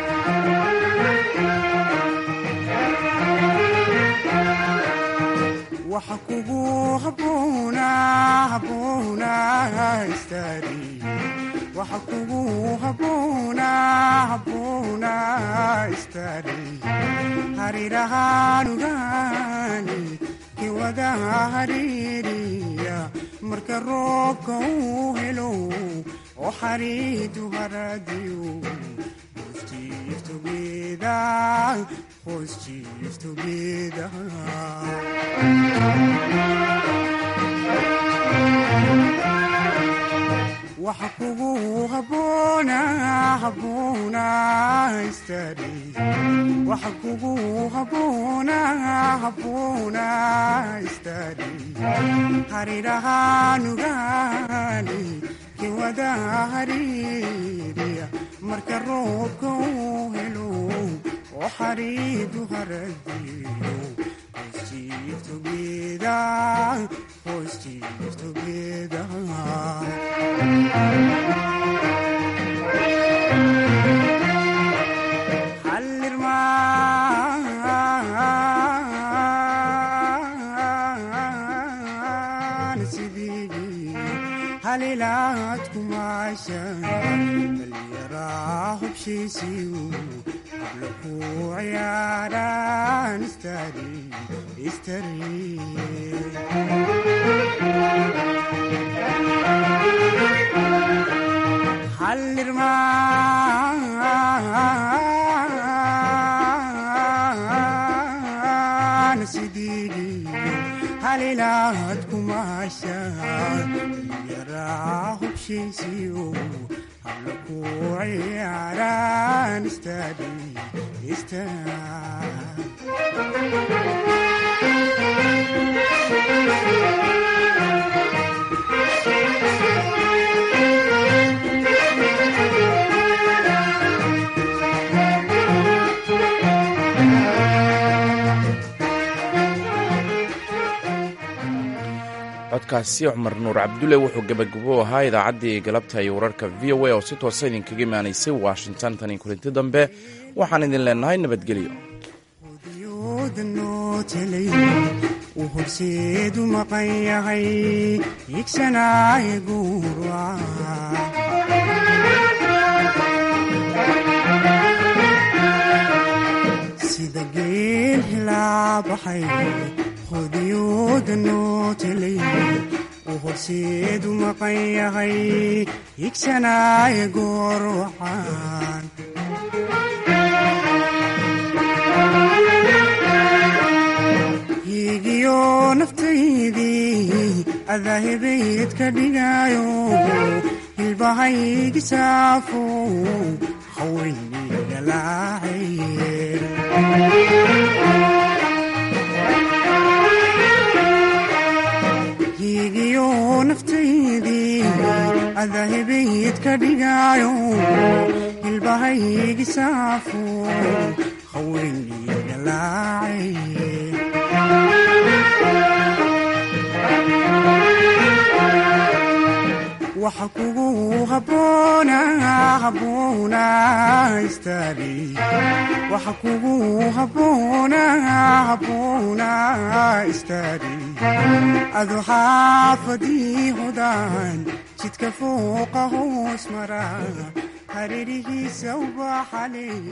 waxa kugu haboona haboona istari waxa kugu haboona haboona istari harirahaanugaani kiwada haririya marka roobka uu helo oo xariidu haradiyo Chief together, was chief together. waxa kugu haboona haboona istari waxa kugu haboona haboona istari harirahaanugaani kiwada haririya marka roobka uu helo oo xariidu haradiyo Chief together, was chief together. Hallirmaan sidii halilaad kumaasha dhallinyaraa hubshiisiyu habla ku ciyaaraan istari istari hallirmaan sidii halilaad kumaasha yaraa hubshiisiyo habla ku ciyaaraan istari codkaasi cumar nuur cabdulle wuxuu gebagabo ahaa idaacaddii galabta iyo wararka v o a oo si toosa idinkaga imaanaysay washington tani kulinti dambe waxaan idin leenahay nabadgelyo uu horseedu maqan yahay higsanaaye guura sida geel hilaabaxay hodiyooda noo telay uu horseedu maqan yahay higsanaaye goor wacaan higiyo naftaydii adahebayd ka dhigaayo hilbahaygi saafo haweynigalaacaye higiyo naftaydii adahebayd ka dhigaayo habahaygi saafo haweeniyga laacay waxa kugu habboona habboona istaagi waxa kugu habboona habboona istaagi adu xaafadii hudaan jidka fooqa hoos mara hareerihiisa ubaxale